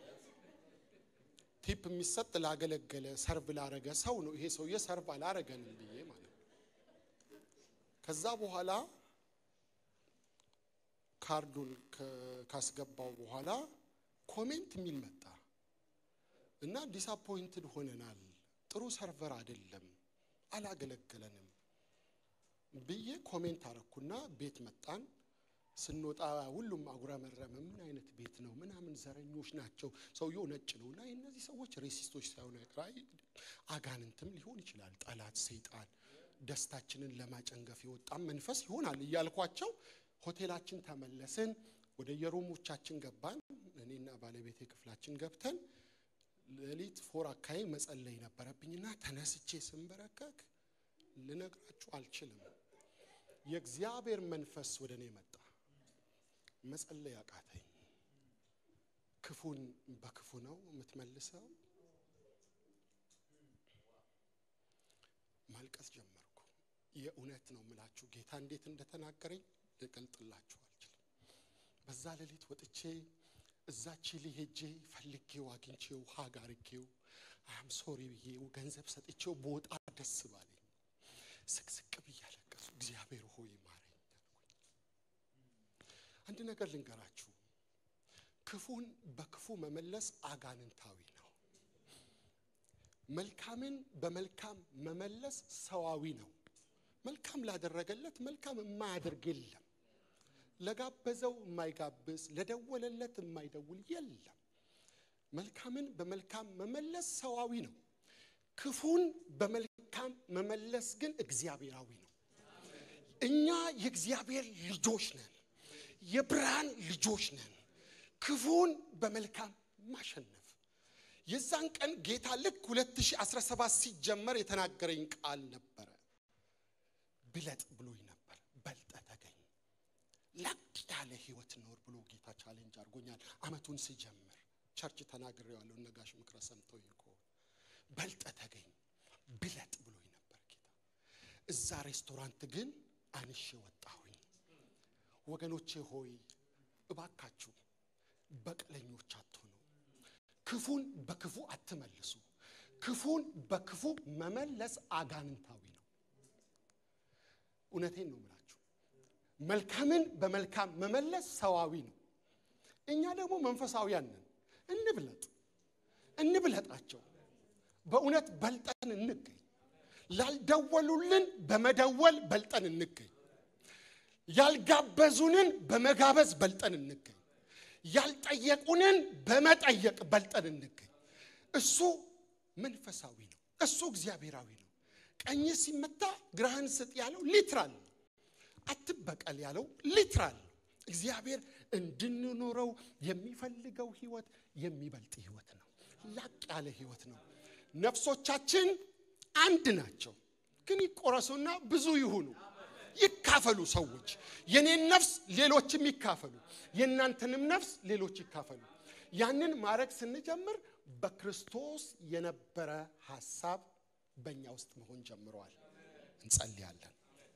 ቲፕ የሚሰጥ ላገለገለ ሰርቭ ላረገ ሰው ነው። ይሄ ሰውዬ ሰርቭ አላረገንም ብዬ ማለት ነው። ከዛ በኋላ ካርዱን ከ- ካስገባው በኋላ ኮሜንት የሚል መጣ እና ዲስአፖይንትድ ሆነናል፣ ጥሩ ሰርቨር አይደለም፣ አላገለገለንም ብዬ ኮሜንት አረኩና ቤት መጣን። ስንወጣ ሁሉም አጉረመረመ። ምን አይነት ቤት ነው ምናምን፣ ዘረኞች ናቸው። ሰውየው ነጭ ነው እና እነዚህ ሰዎች ሬሲስቶች ሳይሆኑ አይቀር አይ፣ አጋንንትም ሊሆን ይችላል፣ ጠላት፣ ሰይጣን ደስታችንን ለማጨንገፍ የወጣም መንፈስ ይሆናል እያልኳቸው ሆቴላችን ተመለስን። ወደ የሩሞቻችን ገባን። እኔና ባለቤቴ ክፍላችን ገብተን ሌሊት ፎር አካባቢ መጸለይ ነበረብኝና ተነስቼ ስንበረከክ ልነግራችሁ አልችልም። የእግዚአብሔር መንፈስ ወደ እኔ መጣ። መጸለይ አቃተኝ። ክፉን በክፉ ነው የምትመልሰው። ማልቀስ ጀመርኩ። የእውነት ነው የምላችሁ ጌታ እንዴት እንደተናገረኝ ልገልጥላችሁ አልችልም። በዛ ሌሊት ወጥቼ እዛ ቺሊ ሄጄ ፈልጌው አግኝቼው ሀግ አርጌው አም ሶሪ ብዬው ገንዘብ ሰጥቼው በወጣ ደስ ባለኝ ስቅስቅ ብዬ አለቀሱ። እግዚአብሔር ሆይ ማረኝ አልኩኝ። አንድ ነገር ልንገራችሁ፣ ክፉን በክፉ መመለስ አጋንንታዊ ነው። መልካምን በመልካም መመለስ ሰዋዊ ነው። መልካም ላደረገለት መልካም የማያደርግ የለም። ለጋበዘው የማይጋብዝ ለደወለለት የማይደውል የለም። መልካምን በመልካም መመለስ ሰዋዊ ነው። ክፉን በመልካም መመለስ ግን እግዚአብሔራዊ ነው። እኛ የእግዚአብሔር ልጆች ነን፣ የብርሃን ልጆች ነን። ክፉን በመልካም ማሸነፍ የዛን ቀን ጌታ ልክ 2017 ሲጀመር የተናገረኝ ቃል ነበረ። ብለጥ ብሎኝ ነበር። በልጠ ተገኝ ላቅ ያለ ህይወት ኖር ብሎ ጌታ ቻሌንጅ አድርጎኛል። አመቱን ሲጀምር ቸርች ተናግሬዋለሁ። ነጋሽ ምክረ ሰምተው ይኮ በልጠ ተገኝ ብለጥ ብሎኝ ነበር ጌታ። እዛ ሬስቶራንት ግን አንሼ ወጣሁኝ። ወገኖቼ ሆይ እባካችሁ በቀለኞች አትሆኑ። ክፉን በክፉ አትመልሱ። ክፉን በክፉ መመለስ አጋንንታዊ ነው። እውነቴን ነው የምላችሁ። መልካምን በመልካም መመለስ ሰዋዊ ነው። እኛ ደግሞ መንፈሳዊያን ነን። እንብለጥ እንብለጣቸው። በእውነት በልጠን እንገኝ። ላልደወሉልን በመደወል በልጠን እንገኝ። ያልጋበዙንን በመጋበዝ በልጠን እንገኝ። ያልጠየቁንን በመጠየቅ በልጠን እንገኝ። እሱ መንፈሳዊ ነው። እሱ እግዚአብሔራዊ ነው። ቀኝ ሲመታ ግራህን ስጥ ያለው ሊትራል ነው። አትበቀል ያለው ሊትራል ነው። እግዚአብሔር እንድንኖረው የሚፈልገው ህይወት የሚበልጥ ህይወት ነው። ላቅ ያለ ህይወት ነው። ነፍሶቻችን አንድ ናቸው፣ ግን ይቆረሱና ብዙ ይሁኑ። ይካፈሉ ሰዎች። የኔን ነፍስ ሌሎችም ይካፈሉ፣ የእናንተንም ነፍስ ሌሎች ይካፈሉ። ያንን ማድረግ ስንጀምር በክርስቶስ የነበረ ሐሳብ በእኛ ውስጥ መሆን ጀምረዋል። እንጸልያለን።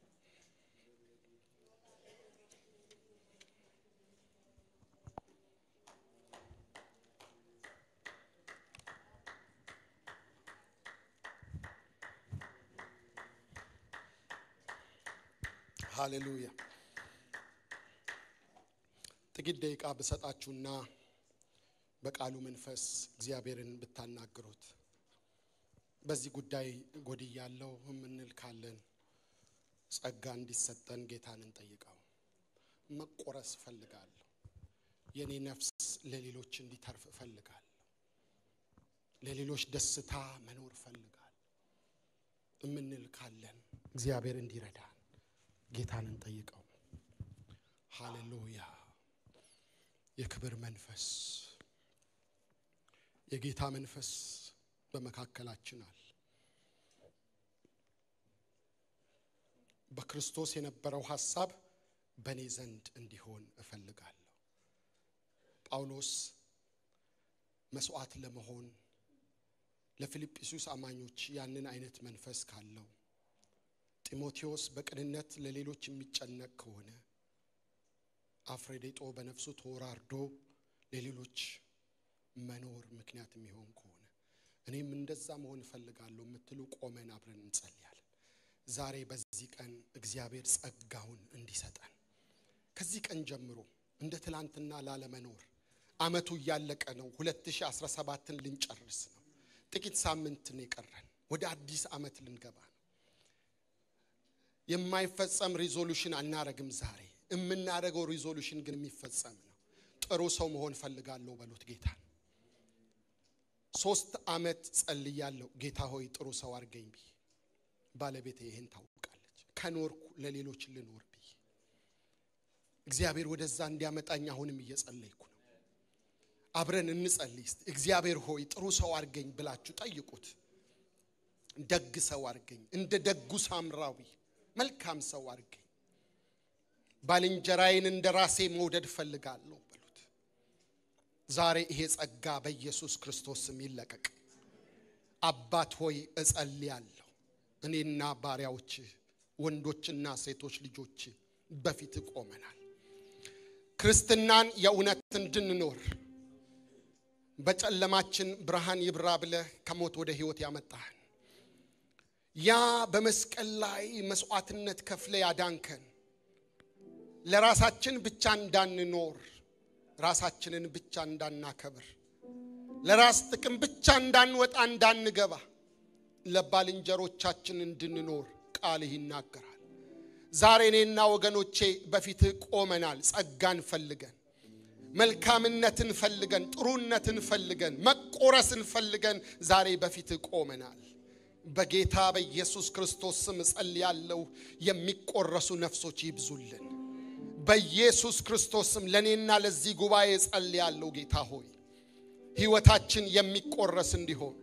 ሃሌሉያ። ጥቂት ደቂቃ ብሰጣችሁና በቃሉ መንፈስ እግዚአብሔርን ብታናግሩት በዚህ ጉዳይ ጎድያለሁ የምንል ካለን ጸጋ እንዲሰጠን ጌታን እንጠይቀው። መቆረስ እፈልጋለሁ። የኔ ነፍስ ለሌሎች እንዲተርፍ እፈልጋለሁ። ለሌሎች ደስታ መኖር እፈልጋለሁ የምንል ካለን እግዚአብሔር እንዲረዳን ጌታን እንጠይቀው። ሃሌሉያ። የክብር መንፈስ የጌታ መንፈስ በመካከላችን አለ። በክርስቶስ የነበረው ሐሳብ በእኔ ዘንድ እንዲሆን እፈልጋለሁ። ጳውሎስ መስዋዕት ለመሆን ለፊልጵስዩስ አማኞች ያንን አይነት መንፈስ ካለው ጢሞቴዎስ በቅንነት ለሌሎች የሚጨነቅ ከሆነ አፍሬዴጦ በነፍሱ ተወራርዶ ለሌሎች መኖር ምክንያት የሚሆን ከሆነ እኔም እንደዛ መሆን እፈልጋለሁ የምትሉ ቆመን አብረን እንጸልያለን። ዛሬ በዚህ ቀን እግዚአብሔር ጸጋውን እንዲሰጠን ከዚህ ቀን ጀምሮ እንደ ትላንትና ላለመኖር አመቱ እያለቀ ነው። 2017ን ልንጨርስ ነው። ጥቂት ሳምንት ነው የቀረን። ወደ አዲስ አመት ልንገባ ነው። የማይፈጸም ሪዞሉሽን አናረግም። ዛሬ የምናደርገው ሪዞሉሽን ግን የሚፈጸም ነው። ጥሩ ሰው መሆን ፈልጋለሁ በሉት ጌታ ሶስት አመት ጸልያለሁ። ጌታ ሆይ ጥሩ ሰው አድርገኝ ብዬ ባለቤቴ ይህን ታውቃለች። ከኖርኩ ለሌሎች ልኖር ብዬ እግዚአብሔር ወደዛ እንዲያመጣኝ አሁንም እየጸለይኩ ነው። አብረን እንጸልይ እስቲ። እግዚአብሔር ሆይ ጥሩ ሰው አድርገኝ ብላችሁ ጠይቁት። ደግ ሰው አድርገኝ፣ እንደ ደጉ ሳምራዊ መልካም ሰው አድርገኝ። ባልንጀራዬን እንደ ራሴ መውደድ ፈልጋለሁ በሉት። ዛሬ ይሄ ጸጋ በኢየሱስ ክርስቶስ ስም ይለቀቅ። አባት ሆይ እጸልያለሁ። እኔና ባሪያዎች ወንዶችና ሴቶች ልጆች በፊት ቆመናል። ክርስትናን የእውነት እንድንኖር በጨለማችን ብርሃን ይብራ ብለህ ከሞት ወደ ሕይወት ያመጣህን ያ በመስቀል ላይ መስዋዕትነት ከፍለ ያዳንከን ለራሳችን ብቻ እንዳንኖር ራሳችንን ብቻ እንዳናከብር ለራስ ጥቅም ብቻ እንዳንወጣ እንዳንገባ ለባልንጀሮቻችን እንድንኖር ቃልህ ይናገራል። ዛሬ እኔና ወገኖቼ በፊትህ ቆመናል። ጸጋን ፈልገን፣ መልካምነትን ፈልገን፣ ጥሩነትን ፈልገን፣ መቆረስን ፈልገን ዛሬ በፊትህ ቆመናል። በጌታ በኢየሱስ ክርስቶስ ስም እጸልያለሁ። የሚቆረሱ ነፍሶች ይብዙልን። በኢየሱስ ክርስቶስ ስም ለእኔና ለዚህ ጉባኤ እጸልያለሁ። ጌታ ሆይ ሕይወታችን የሚቆረስ እንዲሆን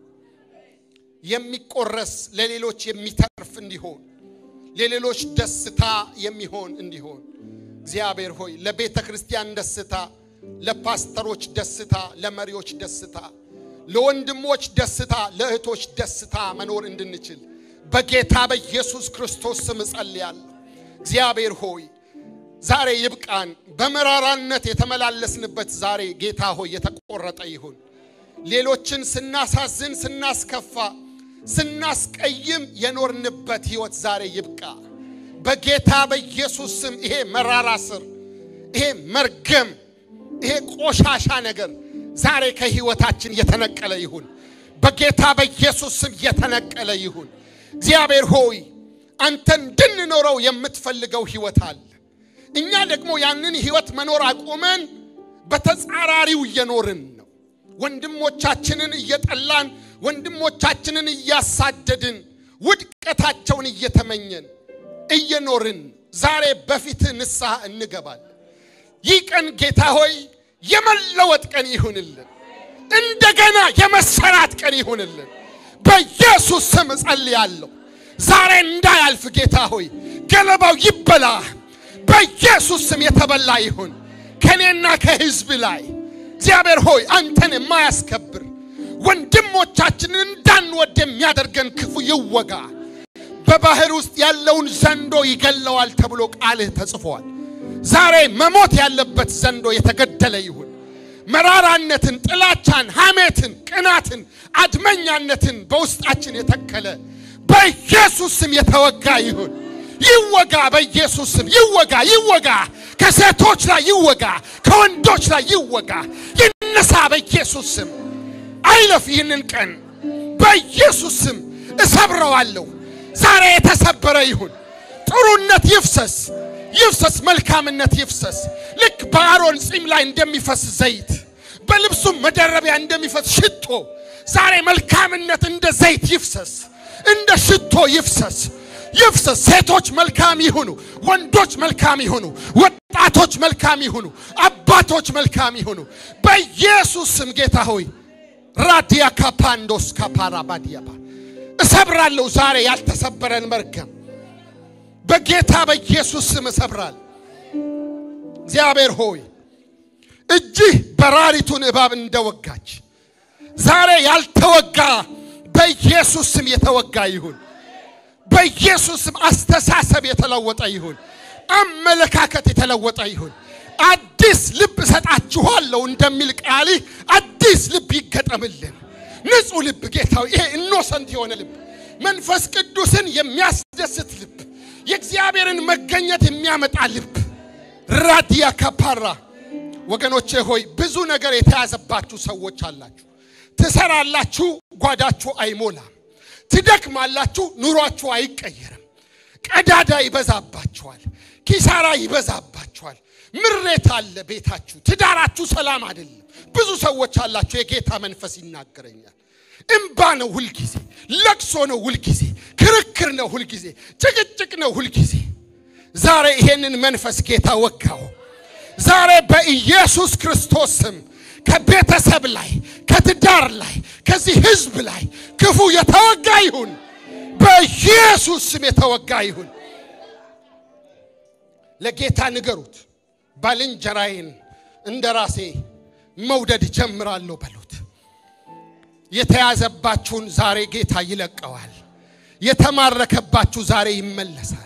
የሚቆረስ ለሌሎች የሚተርፍ እንዲሆን ለሌሎች ደስታ የሚሆን እንዲሆን እግዚአብሔር ሆይ ለቤተ ክርስቲያን ደስታ፣ ለፓስተሮች ደስታ፣ ለመሪዎች ደስታ፣ ለወንድሞች ደስታ፣ ለእህቶች ደስታ መኖር እንድንችል በጌታ በኢየሱስ ክርስቶስ ስም እጸልያለሁ። እግዚአብሔር ሆይ ዛሬ ይብቃን። በመራራነት የተመላለስንበት ዛሬ ጌታ ሆይ የተቆረጠ ይሁን። ሌሎችን ስናሳዝን፣ ስናስከፋ፣ ስናስቀይም የኖርንበት ሕይወት ዛሬ ይብቃ። በጌታ በኢየሱስ ስም ይሄ መራራ ስር፣ ይሄ መርገም፣ ይሄ ቆሻሻ ነገር ዛሬ ከሕይወታችን የተነቀለ ይሁን። በጌታ በኢየሱስ ስም የተነቀለ ይሁን። እግዚአብሔር ሆይ አንተ እንድንኖረው የምትፈልገው ሕይወት አለ። እኛ ደግሞ ያንን ሕይወት መኖር አቁመን በተጻራሪው እየኖርን ነው። ወንድሞቻችንን እየጠላን፣ ወንድሞቻችንን እያሳደድን፣ ውድቀታቸውን እየተመኘን እየኖርን ዛሬ በፊትህ ንስሐ እንገባለን። ይህ ቀን ጌታ ሆይ የመለወጥ ቀን ይሁንልን። እንደገና የመሰራት ቀን ይሁንልን። በኢየሱስ ስም እጸልያለሁ። ዛሬ እንዳያልፍ ጌታ ሆይ ገለባው ይበላ። በኢየሱስ ስም የተበላ ይሁን ከኔና ከሕዝብ ላይ እግዚአብሔር ሆይ አንተን የማያስከብር ወንድሞቻችንን እንዳንወድ የሚያደርገን ክፉ ይወጋ። በባህር ውስጥ ያለውን ዘንዶ ይገለዋል ተብሎ ቃልህ ተጽፏል። ዛሬ መሞት ያለበት ዘንዶ የተገደለ ይሁን። መራራነትን፣ ጥላቻን፣ ሐሜትን፣ ቅናትን፣ አድመኛነትን በውስጣችን የተከለ በኢየሱስ ስም የተወጋ ይሁን። ይወጋ፣ በኢየሱስ ስም ይወጋ፣ ይወጋ። ከሴቶች ላይ ይወጋ፣ ከወንዶች ላይ ይወጋ፣ ይነሳ በኢየሱስ ስም። አይለፍ ይህንን ቀን በኢየሱስ ስም እሰብረዋለሁ። ዛሬ የተሰበረ ይሁን። ጥሩነት ይፍሰስ ይፍሰስ፣ መልካምነት ይፍሰስ። ልክ በአሮን ጺም ላይ እንደሚፈስ ዘይት፣ በልብሱም መደረቢያ እንደሚፈስ ሽቶ ዛሬ መልካምነት እንደ ዘይት ይፍሰስ፣ እንደ ሽቶ ይፍሰስ ይፍሰስ። ሴቶች መልካም ይሁኑ፣ ወንዶች መልካም ይሁኑ፣ ወጣቶች መልካም ይሁኑ፣ አባቶች መልካም ይሁኑ። በኢየሱስ ስም ጌታ ሆይ ራዲያ ካፓንዶስ ካፓራ ባዲያባ እሰብራለሁ ዛሬ ያልተሰበረን መርገም በጌታ በኢየሱስ ስም እሰብራል። እግዚአብሔር ሆይ እጅህ በራሪቱን እባብ እንደወጋች ዛሬ ያልተወጋ በኢየሱስ ስም የተወጋ ይሁን። በኢየሱስ ስም አስተሳሰብ የተለወጠ ይሁን። አመለካከት የተለወጠ ይሁን። አዲስ ልብ እሰጣችኋለሁ እንደሚል ቃልህ አዲስ ልብ ይገጠምልን። ንጹሕ ልብ ጌታዊ፣ ይሄ ኢኖሰንት የሆነ ልብ፣ መንፈስ ቅዱስን የሚያስደስት ልብ፣ የእግዚአብሔርን መገኘት የሚያመጣ ልብ ራዲያ ካፓራ ወገኖቼ ሆይ ብዙ ነገር የተያዘባችሁ ሰዎች አላችሁ። ትሰራላችሁ፣ ጓዳችሁ አይሞላም። ትደክማላችሁ፣ ኑሯችሁ አይቀየርም። ቀዳዳ ይበዛባችኋል፣ ኪሳራ ይበዛባችኋል። ምሬት አለ ቤታችሁ፣ ትዳራችሁ ሰላም አይደለም። ብዙ ሰዎች አላችሁ። የጌታ መንፈስ ይናገረኛል። እምባ ነው ሁልጊዜ፣ ለቅሶ ነው ሁልጊዜ፣ ክርክር ነው ሁልጊዜ፣ ጭቅጭቅ ነው ሁልጊዜ። ዛሬ ይሄንን መንፈስ ጌታ ወጋው። ዛሬ በኢየሱስ ክርስቶስ ስም ከቤተሰብ ላይ ከትዳር ላይ ከዚህ ሕዝብ ላይ ክፉ የተወጋ ይሁን። በኢየሱስ ስም የተወጋ ይሁን። ለጌታ ንገሩት። ባልንጀራዬን እንደ ራሴ መውደድ ጀምራለሁ በሉት። የተያዘባችሁን ዛሬ ጌታ ይለቀዋል። የተማረከባችሁ ዛሬ ይመለሳል።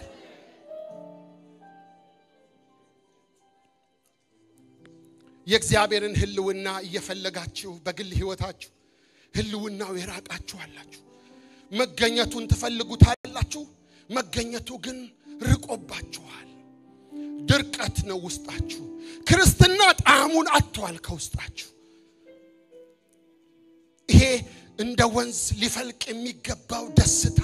የእግዚአብሔርን ሕልውና እየፈለጋችሁ በግል ሕይወታችሁ ሕልውናው የራቃችሁ አላችሁ። መገኘቱን ትፈልጉታላችሁ። መገኘቱ ግን ርቆባችኋል። ድርቀት ነው ውስጣችሁ። ክርስትና ጣዕሙን አጥቷል ከውስጣችሁ። ይሄ እንደ ወንዝ ሊፈልቅ የሚገባው ደስታ፣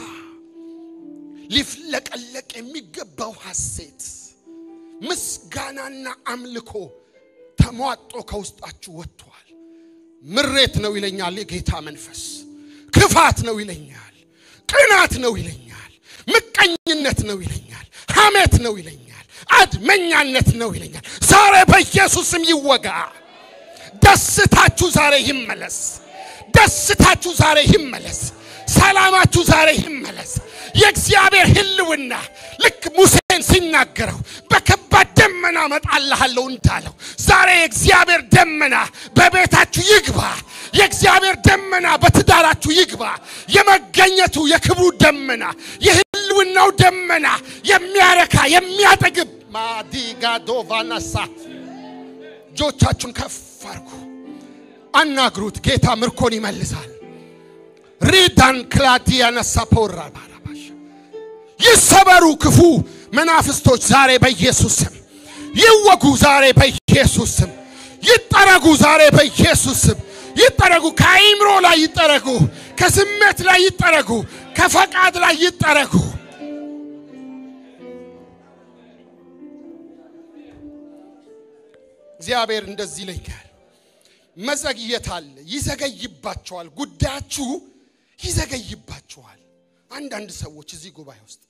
ሊፍለቀለቅ የሚገባው ሐሴት፣ ምስጋናና አምልኮ ተሟጦ ከውስጣችሁ ወጥቷል። ምሬት ነው ይለኛል የጌታ መንፈስ። ክፋት ነው ይለኛል። ቅናት ነው ይለኛል። ምቀኝነት ነው ይለኛል። ሐሜት ነው ይለኛል። አድመኛነት ነው ይለኛል። ዛሬ በኢየሱስም ይወጋ። ደስታችሁ ዛሬ ይመለስ። ደስታችሁ ዛሬ ይመለስ። ሰላማችሁ ዛሬ ይመለስ። የእግዚአብሔር ሕልውና ልክ ሙሴን ሲናገረው በከባድ ደመና እመጣልሃለሁ እንዳለው ዛሬ የእግዚአብሔር ደመና በቤታችሁ ይግባ። የእግዚአብሔር ደመና በትዳራችሁ ይግባ። የመገኘቱ የክብሩ ደመና የሕልውናው ደመና የሚያረካ የሚያጠግብ ማዲጋዶቫናሳ እጆቻችሁን ከፍ አድርጉ፣ አናግሩት። ጌታ ምርኮን ይመልሳል። ሪዳን ክላዲያ ነሳ ፖራ ባራባሽ ይሰበሩ ክፉ መናፍስቶች ዛሬ በኢየሱስ ስም ይወጉ። ዛሬ በኢየሱስ ስም ይጠረጉ። ዛሬ በኢየሱስ ስም ይጠረጉ። ከአይምሮ ላይ ይጠረጉ። ከስሜት ላይ ይጠረጉ። ከፈቃድ ላይ ይጠረጉ። እግዚአብሔር እንደዚህ ይለኛል። መዘግየት አለ፣ ይዘገይባቸዋል። ጉዳያችሁ ይዘገይባቸዋል። አንዳንድ ሰዎች እዚህ ጉባኤ ውስጥ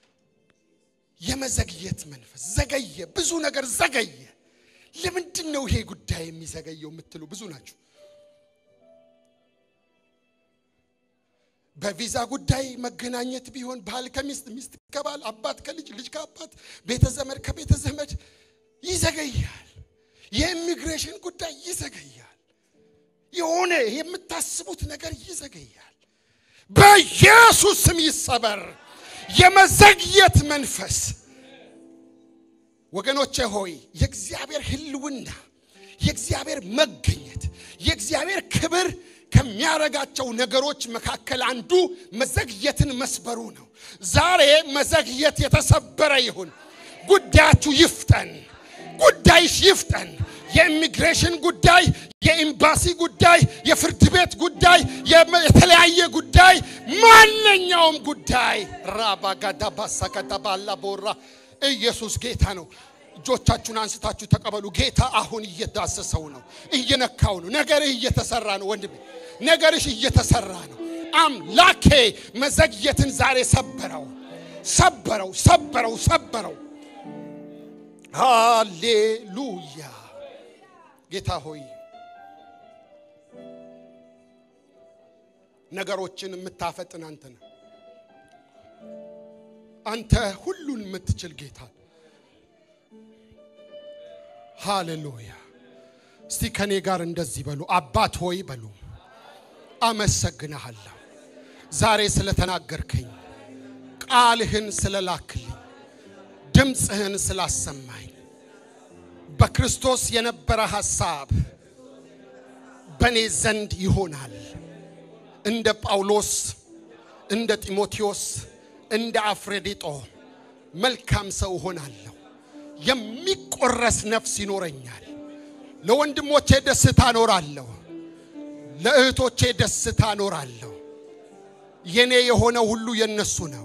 የመዘግየት መንፈስ ዘገየ፣ ብዙ ነገር ዘገየ። ለምንድን ነው ይሄ ጉዳይ የሚዘገየው የምትሉ ብዙ ናቸው። በቪዛ ጉዳይ መገናኘት ቢሆን ባል ከሚስት ሚስት ከባል አባት ከልጅ ልጅ ከአባት ቤተ ዘመድ ከቤተ ዘመድ ይዘገያል። የኢሚግሬሽን ጉዳይ ይዘገያል። የሆነ የምታስቡት ነገር ይዘገያል። በኢየሱስ ስም ይሰበር የመዘግየት መንፈስ። ወገኖቼ ሆይ የእግዚአብሔር ሕልውና የእግዚአብሔር መገኘት የእግዚአብሔር ክብር ከሚያረጋቸው ነገሮች መካከል አንዱ መዘግየትን መስበሩ ነው። ዛሬ መዘግየት የተሰበረ ይሁን። ጉዳያችሁ ይፍጠን። ጉዳይሽ ይፍጠን። የኢሚግሬሽን ጉዳይ፣ የኤምባሲ ጉዳይ፣ የፍርድ ቤት ጉዳይ፣ የተለያየ ጉዳይ፣ ማንኛውም ጉዳይ ራባጋዳባሳጋዳባላ ቦራ ኢየሱስ ጌታ ነው። እጆቻችሁን አንስታችሁ ተቀበሉ። ጌታ አሁን እየዳሰሰው ነው፣ እየነካው ነው። ነገርህ እየተሰራ ነው ወንድሜ፣ ነገርሽ እየተሰራ ነው። አምላኬ መዘግየትን ዛሬ ሰበረው፣ ሰበረው፣ ሰበረው፣ ሰበረው። ሃሌሉያ ጌታ ሆይ ነገሮችን የምታፈጥን አንተ ነህ። አንተ ሁሉን የምትችል ጌታ ሃሌሉያ። እስቲ ከኔ ጋር እንደዚህ በሉ፣ አባት ሆይ በሉ። አመሰግንሃለሁ ዛሬ ስለተናገርከኝ፣ ቃልህን ስለላክልኝ፣ ድምፅህን ስላሰማኝ በክርስቶስ የነበረ ሐሳብ በእኔ ዘንድ ይሆናል። እንደ ጳውሎስ፣ እንደ ጢሞቴዎስ፣ እንደ አፍሬዲጦ መልካም ሰው እሆናለሁ። የሚቆረስ ነፍስ ይኖረኛል። ለወንድሞቼ ደስታ እኖራለሁ። ለእህቶቼ ደስታ እኖራለሁ። የኔ የሆነ ሁሉ የነሱ ነው።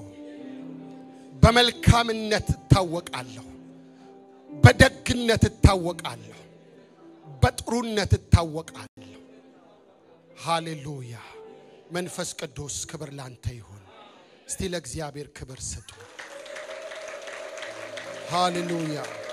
በመልካምነት እታወቃለሁ። በደግነት እታወቃለሁ። በጥሩነት እታወቃለሁ። ሃሌሉያ። መንፈስ ቅዱስ ክብር ላንተ ይሁን። እስቲ ለእግዚአብሔር ክብር ስጡ። ሃሌሉያ